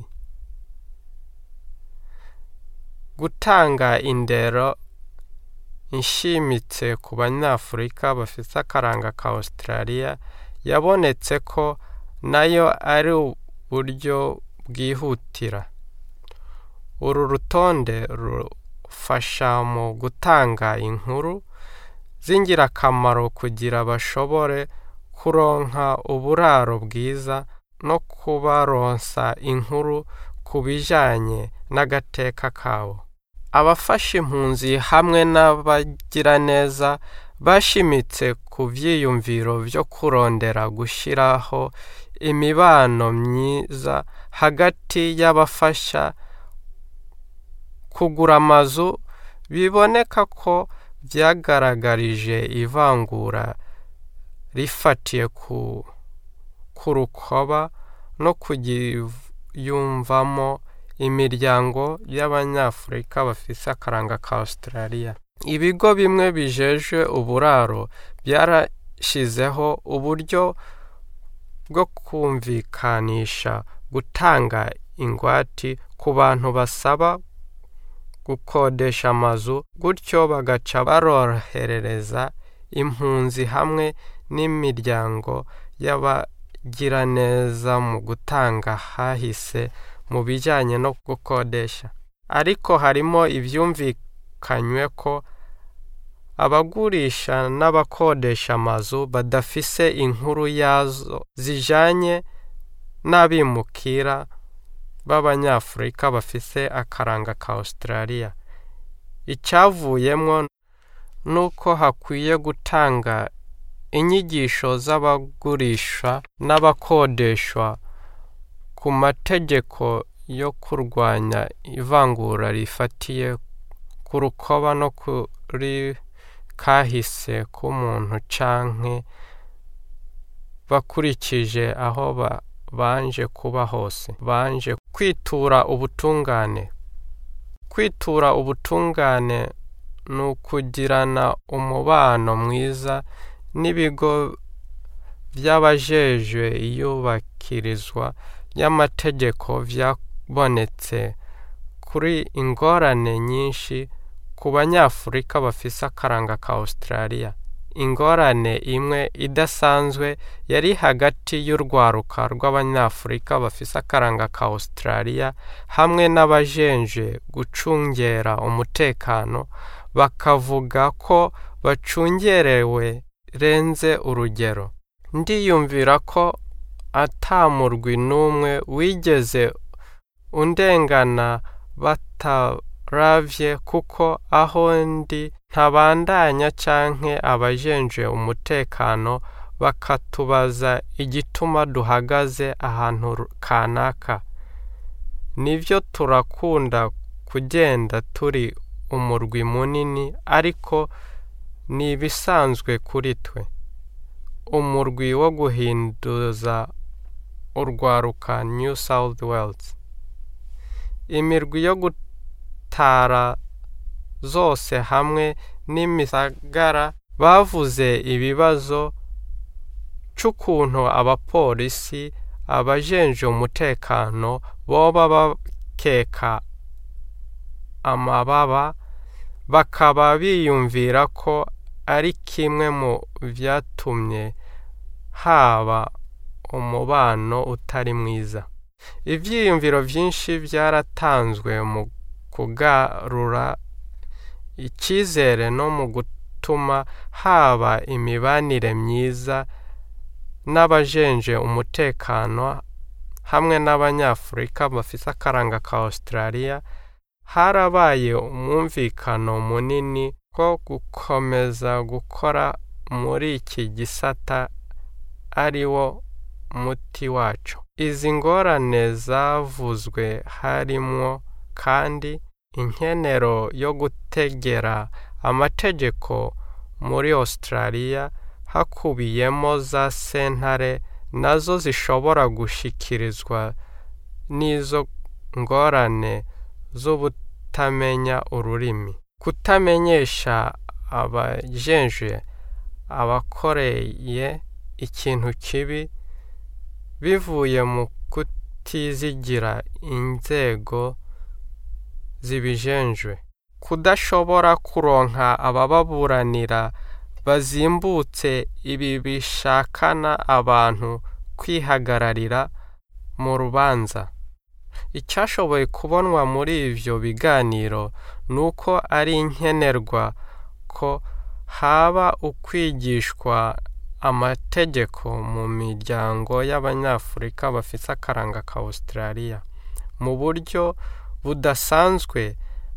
gutanga indero inshimitse ku banyafurika bafite akaranga ka australia yabonetse ko nayo ari uburyo bwihutira uru rutonde rufasha mu gutanga inkuru z'ingirakamaro kugira bashobore kuronka uburaro bwiza no kubaronsa inkuru ku bijyanye n'agateka kabo abafasha impunzi hamwe n'abagiraneza bashimitse ku byiyumviro byo kurondera gushyiraho imibano myiza hagati y'abafasha kugura amazu biboneka ko byagaragarije ivangura rifatiye ku ku rukoba no kugiyumvamo imiryango y'abanyafurika bafise akaranga ka Australia ibigo bimwe bijejwe uburaro byarashizeho uburyo bwo kumvikanisha gutanga ingwati ku bantu basaba gukodesha amazu gutyo bagaca barorohereza impunzi hamwe n'imiryango y'abagiraneza mu gutanga hahise mu bijyanye no gukodesha ariko harimo ibyumvikanywe ko abagurisha n'abakodesha amazu badafise inkuru yazo zijanye n'abimukira b'abanyafurika bafise akaranga ka Australia icyavuyemo nuko hakwiye gutanga inyigisho z'abagurisha n'abakodeshwa ku mategeko yo kurwanya ivangura rifatiye ku rukoba no kuri kahise k'umuntu canke bakurikije aho ba banje kuba hose banje kwitura ubutungane kwitura ubutungane ni ukugirana umubano mwiza n'ibigo by'abajejwe iyubakirizwa ry'amategeko byabonetse kuri ingorane nyinshi ku banyafurika bafise akaranga ka Australia ingorane imwe idasanzwe yari hagati y'urwaruka rw'abanyafurika bafise akaranga ka Australia hamwe n'abajenje gucungera umutekano bakavuga ko bacungerewe renze urugero ndiyumvira ko atamurwi n'umwe wigeze undengana bataravye kuko aho ndi ntabandanya canke abajenje umutekano bakatubaza igituma duhagaze ahantu kanaka nivyo turakunda kugenda turi umurwi munini ariko ni ibisanzwe kuri twe umurwi wo guhinduza urwaruka New South Wales imirwi yo gutara zose hamwe n'imisagara bavuze ibibazo c'ukuntu abapolisi abajenje umutekano boba bakeka amababa bakaba biyumvira ko ari kimwe mu vyatumye haba umubano utari mwiza ivyiyumviro vyinshi vyaratanzwe mu kugarura icyizere no mu gutuma haba imibanire myiza n'abajenje umutekano hamwe n'abanyafurika bafise akaranga ka Australia harabaye umwumvikano munini ko gukomeza gukora muri iki gisata ari wo muti wacu izi ngorane zavuzwe harimwo kandi inkenero yo gutegera amategeko muri Australia hakubiyemo za sentare nazo zishobora gushikirizwa n'izo ngorane z'ubutamenya ururimi kutamenyesha abajenje abakoreye ikintu kibi bivuye mu kutizigira inzego zibijenjwe kudashobora kuronka abababuranira bazimbutse ibi bishakana abantu kwihagararira mu rubanza icyashoboye kubonwa muri ivyo biganiro ni uko ari nkenerwa ko haba ukwigishwa amategeko mu miryango y'abanyafurika bafise akaranga ka Australia mu buryo budasanzwe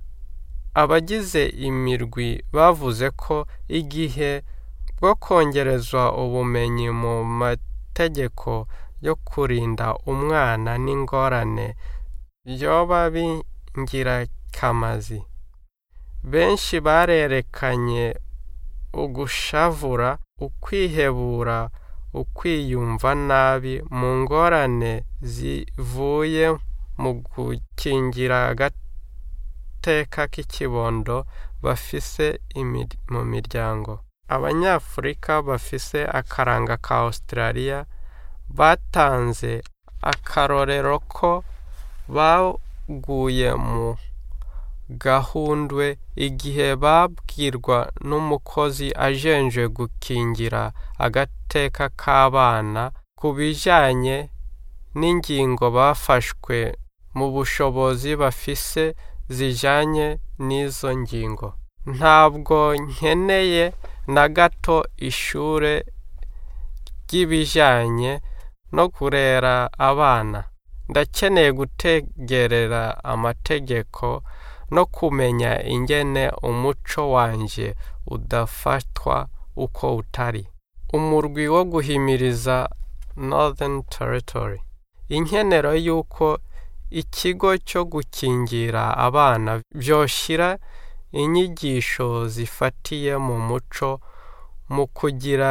abagize imirwi bavuze ko igihe bwo kongerezwa ubumenyi mu mategeko yo kurinda umwana n'ingorane byoba bingira kamazi benshi barerekanye ugushavura ukwihebura ukwiyumva nabi mu ngorane zivuye mu gukingira agateka k'ikibondo bafise mu miryango abanyafurika bafise akaranga ka australia batanze akarorero ko baguye mu gahundwe igihe babwirwa n'umukozi ajenje gukingira agateka k'abana ku bijyanye n'ingingo bafashwe mu bushobozi bafise zijyanye n'izo ngingo ntabwo nkeneye na gato ishure ry'ibijyanye no kurera abana ndakeneye gutegerera amategeko no kumenya ingene umuco wanje udafatwa uko utari umurwi wo guhimiriza northern territory inkenero y'uko ikigo cyo gukingira abana byoshira inyigisho zifatiye mu muco mu kugira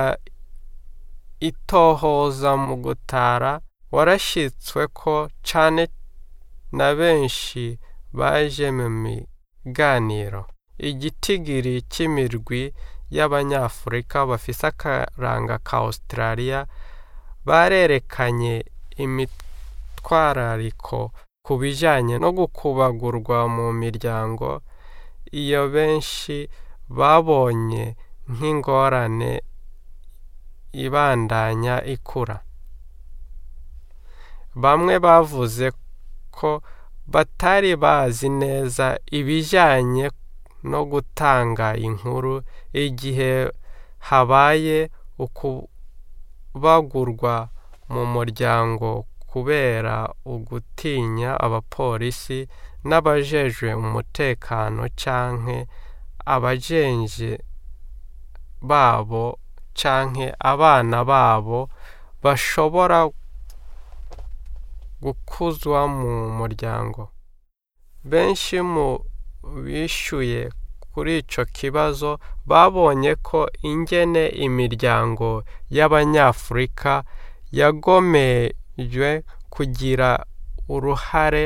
itohoza mu gutara warashyitswe ko cyane na benshi baje mu miganiro igitigiri cy'imirwi y'abanyafurika bafise akaranga ka australia barerekanye imitwarariko ku bijyanye no gukubagurwa mu miryango iyo benshi babonye nk'ingorane ibandanya ikura bamwe bavuze ko batari bazi neza ibijyanye no gutanga inkuru igihe habaye ukubagurwa mu muryango kubera ugutinya abapolisi n'abajejwe umutekano canke abajenje babo canke abana babo bashobora gukuzwa mu muryango benshi mu bishyuye kuri icyo kibazo babonye ko ingene imiryango y'abanyafurika yagomejwe kugira uruhare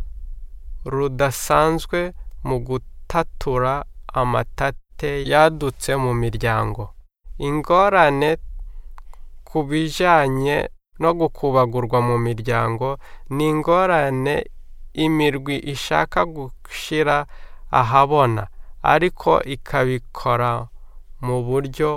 rudasanzwe mu gutatura amatate yadutse mu miryango ingorane ku bijyanye no gukubagurwa mu miryango ni ingorane imirwi ishaka gushyira ahabona ariko ikabikora mu buryo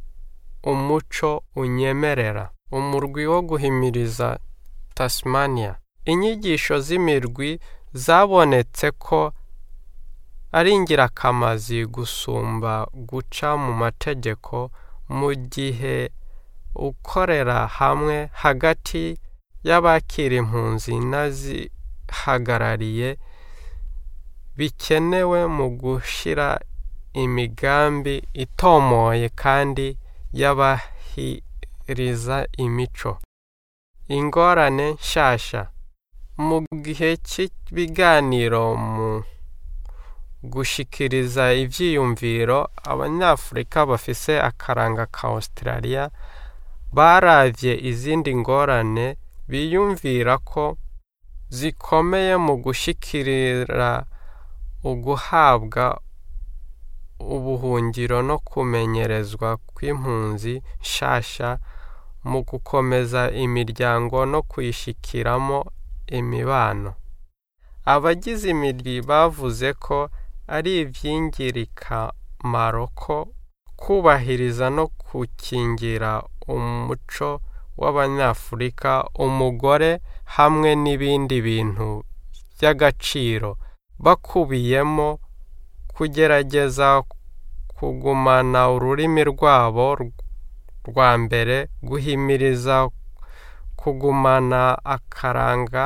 umuco unyemerera umurwi wo guhimiriza tasmania inyigisho z'imirwi zabonetse ko ari ingirakazi gusumba guca mu mategeko mu gihe ukorera hamwe hagati y'abakira impunzi n'azihagarariye bikenewe mu gushyira imigambi itomoye kandi y'abahiriza imico ingorane nshyashya mu gihe cy'ibiganiro mu gushikiriza ibyiyumviro abanyafurika bafise akaranga ka australia baravye izindi ngorane biyumvira ko zikomeye mu gushikirira uguhabwa ubuhungiro no kumenyerezwa kw'impunzi nshasha mu gukomeza imiryango no kuyishikiramo imibano abagize imirwi bavuze ko ari iby'ingirakamaro ko kubahiriza no gukingira umuco w'abanyafurika umugore hamwe n'ibindi bintu by'agaciro bakubiyemo kugerageza kugumana ururimi rwabo rwa mbere guhimiriza kugumana akaranga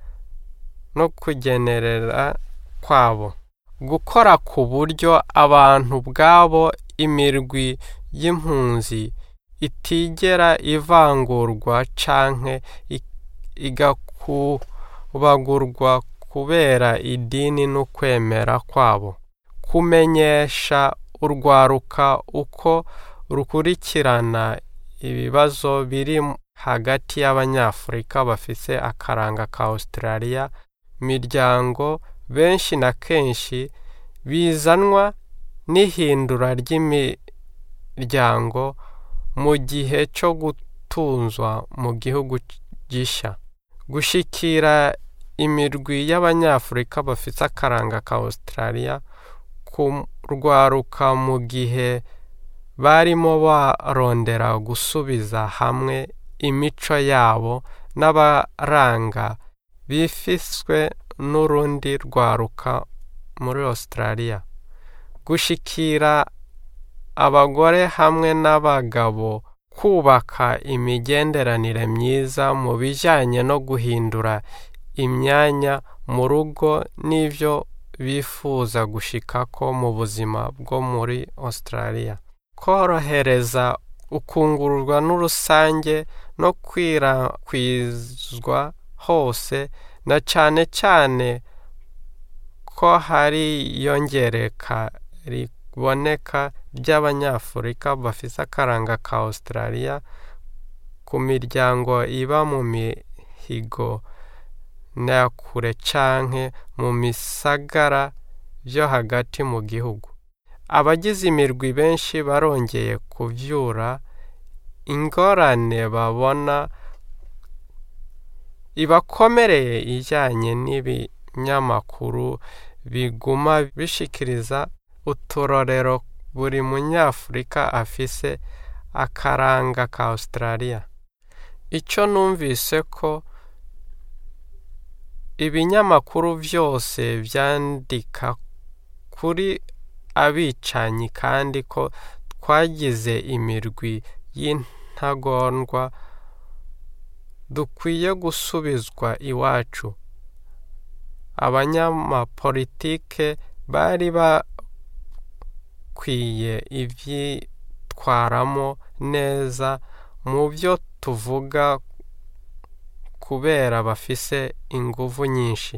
no kugenerera kwabo gukora ku buryo abantu ubwabo imirwi y'impunzi itigera ivangurwa canke igakubagurwa ku kubera idini n'ukwemera kwabo kumenyesha urwaruka uko rukurikirana ibibazo biri hagati y'abanyafurika bafise akaranga ka Australia miryango benshi na kenshi bizanwa n'ihindura ry'imiryango mu gihe cyo gutunzwa mu gihugu gisha gushikira imirwi y'abanyafurika bafite akaranga ka Australia kurwaruka mu gihe barimo barondera gusubiza hamwe imico yabo n'abaranga bifiswe n'urundi rwaruka muri Australia gushikira abagore hamwe n'abagabo kubaka imigenderanire myiza mu bijyanye no guhindura imyanya mu rugo n'ibyo bifuza gushikako mu buzima bwo muri Australia korohereza ukungururwa n'urusange no kwirakwizwa hose na cyane cyane ko hari iyongereka riboneka ry'abanyafurika bafite akaranga ka Australia ku miryango iba mu mihigo na kure canke mu misagara byo hagati mu gihugu abagize imirwi benshi barongeye kuvyura ingorane babona ibakomereye ijyanye n'ibinyamakuru biguma bishikiriza uturorero buri munyafurika afise akaranga ka Australia icyo numvise ko ibinyamakuru byose byandika kuri abicanyi kandi ko twagize imirwi y'intagondwa dukwiye gusubizwa iwacu abanyamapolitike bari bakwiye ibyitwaramo neza mu byo tuvuga kubera bafise inguvu nyinshi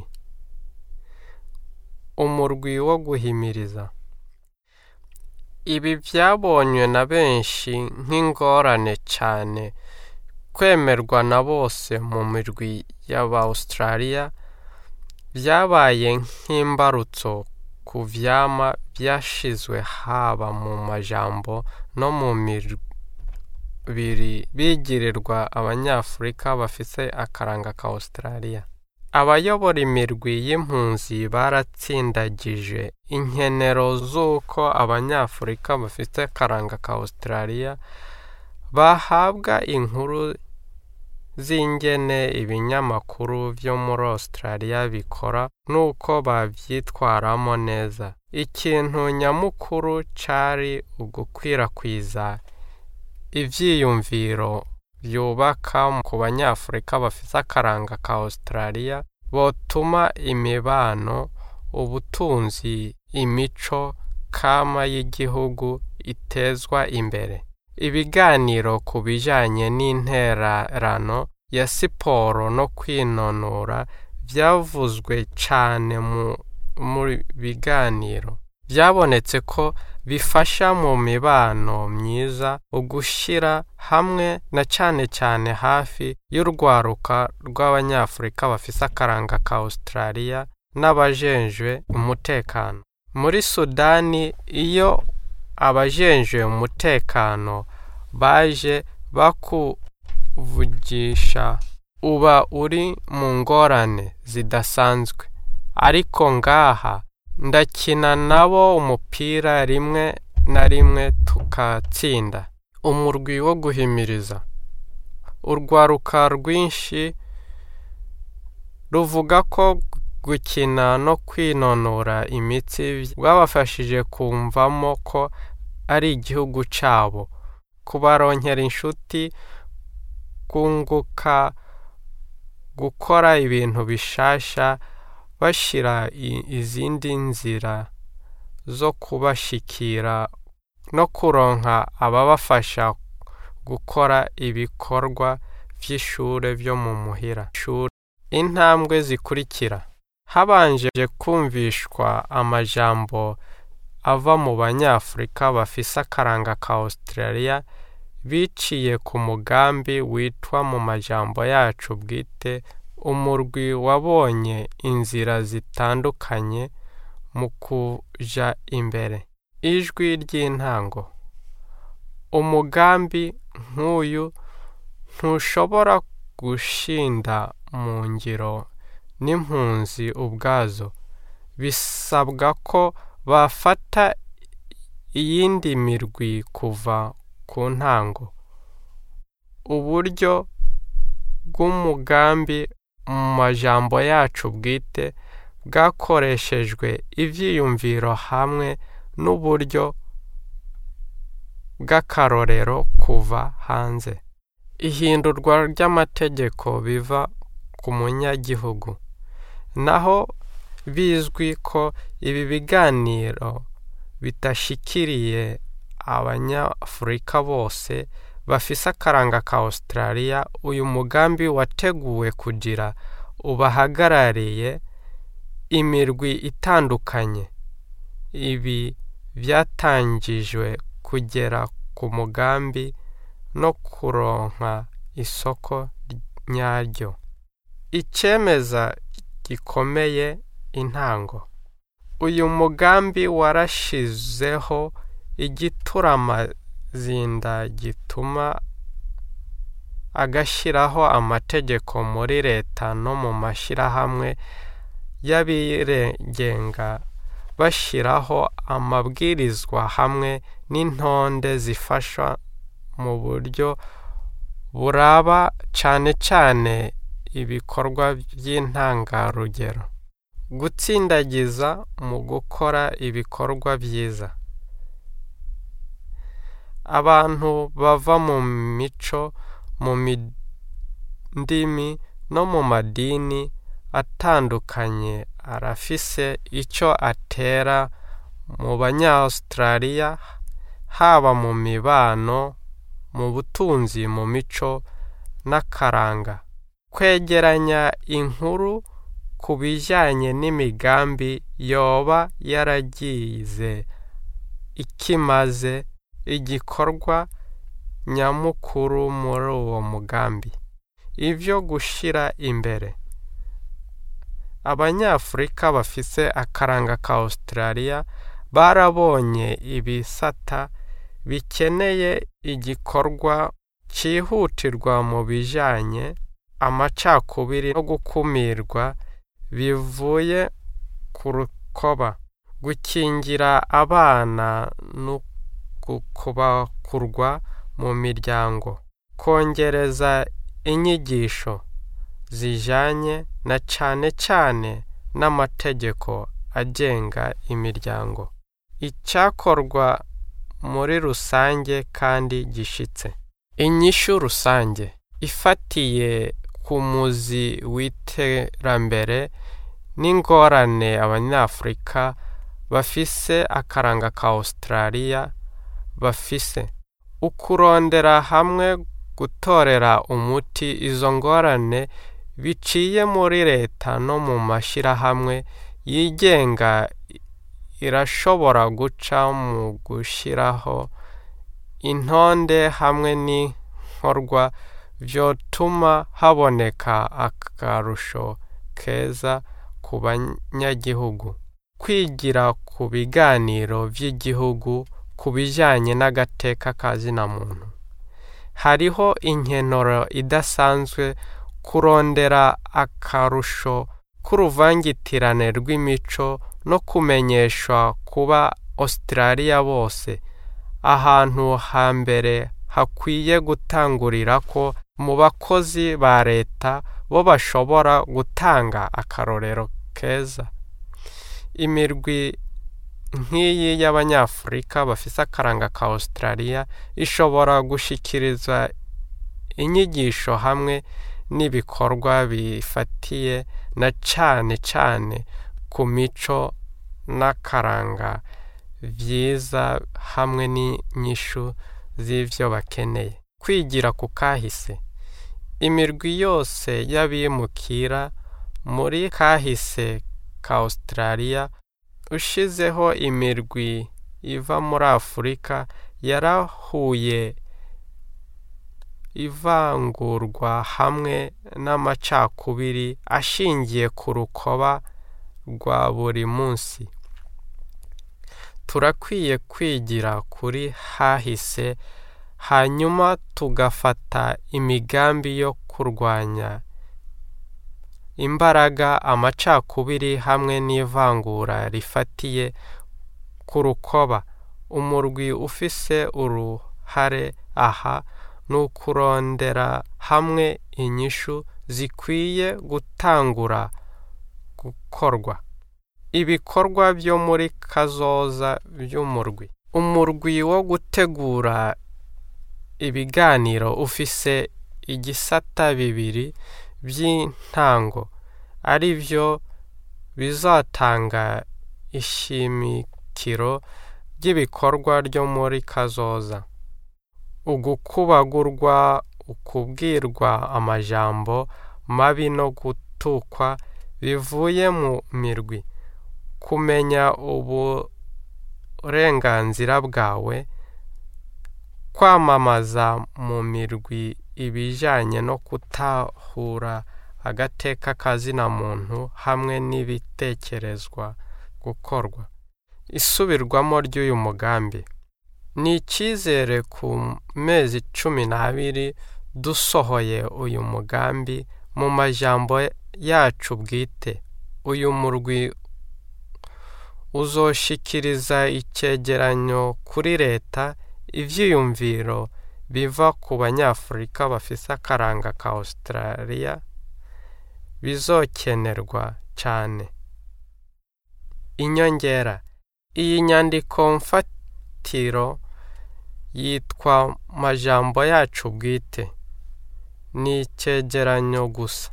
umurwi wo guhimiriza ibi byabonywe na benshi nk'ingorane cyane kwemerwa na bose mu mirwi y'aba Australia byabaye nk'imbarutso ku vyama byashizwe haba mu majambo no mu mibiri bigirirwa abanyafurika bafise akaranga ka Australia abayobora imirwi y'impunzi baratsindagije inkenero z'uko abanyafurika bafite akaranga ka Australia bahabwa inkuru z'ingene ibinyamakuru byo muri Australia bikora n'uko babyitwaramo neza ikintu nyamukuru cari ugukwirakwiza ivyiyumviro byubaka ku banyafurika bafite akaranga ka Australia botuma imibano ubutunzi imico kama y'igihugu itezwa imbere ibiganiro ku bijyanye n'intererano ya siporo no kwinonora byavuzwe cyane mu biganiro byabonetse ko bifasha mu mibano myiza ugushyira hamwe na cyane cyane hafi y'urwaruka rw'abanyafurika bafise akaranga ka Australia n'abajenjwe umutekano muri Sudani iyo abajenjwe umutekano baje bakuvugisha uba uri mu ngorane zidasanzwe ariko ngaha ndakina nabo umupira rimwe na rimwe tukatsinda umurwi wo guhimiriza urwaruka rwinshi ruvuga ko gukina no kwinonora imitsi rwabafashije kumvamo ko ari igihugu cyabo kubaronkera inshuti kunguka gukora ibintu bishasha bashyira izindi nzira zo kubashikira no kuronka ababafasha gukora ibikorwa by'ishure byo mu muhira intambwe zikurikira habanje kumvishwa amajambo ava mu banyafurika bafise akaranga ka Australia biciye ku mugambi witwa mu majambo yacu bwite umurwi wabonye inzira zitandukanye mu kuja imbere ijwi ry'intango umugambi nk'uyu ntushobora gushinda mu ngiro n'impunzi ubwazo bisabwa ko bafata iyindi mirwi kuva ku ntango uburyo bw'umugambi mu majambo yacu bwite bwakoreshejwe ivyiyumviro hamwe n'uburyo bw'akarorero kuva hanze ihindurwa ry'amategeko biva ku munyagihugu naho bizwi ko ibi biganiro bidashikiriye abanyafurika bose bafise akaranga ka Australia uyu mugambi wateguwe kugira ubahagarariye imirwi itandukanye ibi byatangijwe kugera ku mugambi no kuronka isoko nyaryo icemeza gikomeye intango uyu mugambi warashizeho igituramazinda gituma agashyiraho amategeko muri leta no mu mashyirahamwe y'abigenga bashyiraho amabwirizwa hamwe n'intonde zifasha mu buryo buraba cyane cyane ibikorwa by'intangarugero gutsindagiza mu gukora ibikorwa byiza abantu bava mu mico mu ndimi no mu madini atandukanye arafise icyo atera mu banya-Australia haba mu mibano mu butunzi mu mico n'akaranga kwegeranya inkuru ku bijyanye n'imigambi yoba yaragize ikimaze igikorwa nyamukuru muri uwo mugambi ibyo gushyira imbere abanyafurika bafise akaranga ka Australia barabonye ibisata bikeneye igikorwa cyihutirwa mu bijyanye amacakubiri no gukumirwa bivuye ku rukoba gukingira abana no kubakurwa mu miryango kongereza inyigisho zijyanye na cyane cyane n'amategeko agenga imiryango icyakorwa muri rusange kandi gishitse inyishu rusange ifatiye ku muzi w'iterambere n'ingorane abanyafurika bafise akaranga ka Australia bafise ukurondera hamwe gutorera umuti izo ngorane biciye muri leta no mu mashyirahamwe yigenga irashobora guca mu gushyiraho intonde hamwe n'inkorwa byotuma haboneka akarusho keza ku banyagihugu kwigira ku biganiro by'igihugu ku bijyanye n'agateka ka zina muntu hariho inkenoro idasanzwe kurondera akarusho k'uruvangitirane rw'imico no kumenyeshwa kuba Australia bose ahantu hambere hakwiye gutangurira ko mu bakozi ba leta bo bashobora gutanga akarorero keza imirwi nk'iyi y'abanyafurika bafise akaranga ka Australia ishobora gushikiriza inyigisho hamwe n'ibikorwa bifatiye na cane cane ku mico n'akaranga byiza hamwe n'inyishu z'ivyo bakeneye kwigira ku kahise imirwi yose y'abimukira muri kahise ka Australia ushizeho imirwi iva muri Afurika yarahuye ivangurwa hamwe n'amacakubiri ashingiye ku rukoba rwa buri munsi turakwiye kwigira kuri hahise hanyuma tugafata imigambi yo kurwanya imbaraga amacakubiri hamwe n'ivangura rifatiye ku rukoba umurwi ufise uruhare aha ni ukurondera hamwe inyishu zikwiye gutangura gukorwa ibikorwa byo muri kazoza by'umurwi umurwi wo gutegura ibiganiro ufise igisata bibiri by'intango ari byo bizatanga ishimikiro ry'ibikorwa ryo muri kazoza ugukubagurwa ukubwirwa amajambo mabi no gutukwa bivuye mu mirwi kumenya uburenganzira bwawe kwamamaza mu mirwi ibijyanye no kutahura agateka kazina muntu hamwe n'ibitekerezwa gukorwa isubirwamo ry'uyu mugambi ni icyizere ku mezi cumi n'abiri dusohoye uyu mugambi mu majambo yacu bwite uyu murwi uzoshikiriza icyegeranyo kuri leta ibyiyumviro biva ku banyafurika bafise akaranga ka Australia bizokenerwa cyane inyongera iyi nyandiko mfatiro yitwa majambo yacu bwite ni icyegeranyo gusa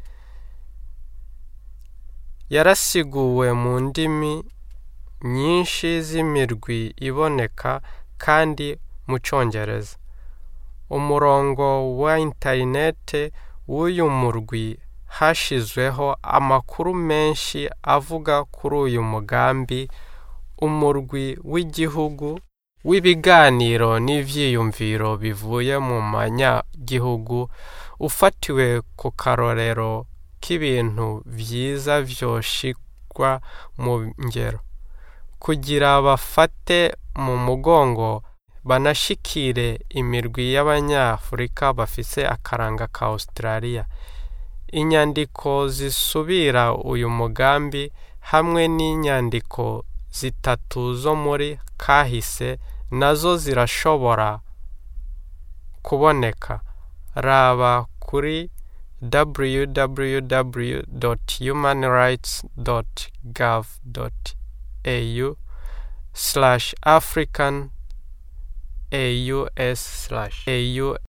yarasiguwe mu ndimi nyinshi z'imirwi iboneka kandi mu cyongereza umurongo wa interinete w'uyu murwi hashyizweho amakuru menshi avuga kuri uyu mugambi umurwi w'igihugu w'ibiganiro n'ibyiyumviro bivuye mu manyagihugu ufatiwe ku karorero k'ibintu byiza byoshirwa mu ngero kugira bafate mu mugongo banashikire imirwi y'abanyafurika bafise akaranga ka Australia inyandiko zisubira uyu mugambi hamwe n'inyandiko zitatu zo muri kahise nazo zirashobora kuboneka raba kuri www.humanrights.gov.au slash african aus slash au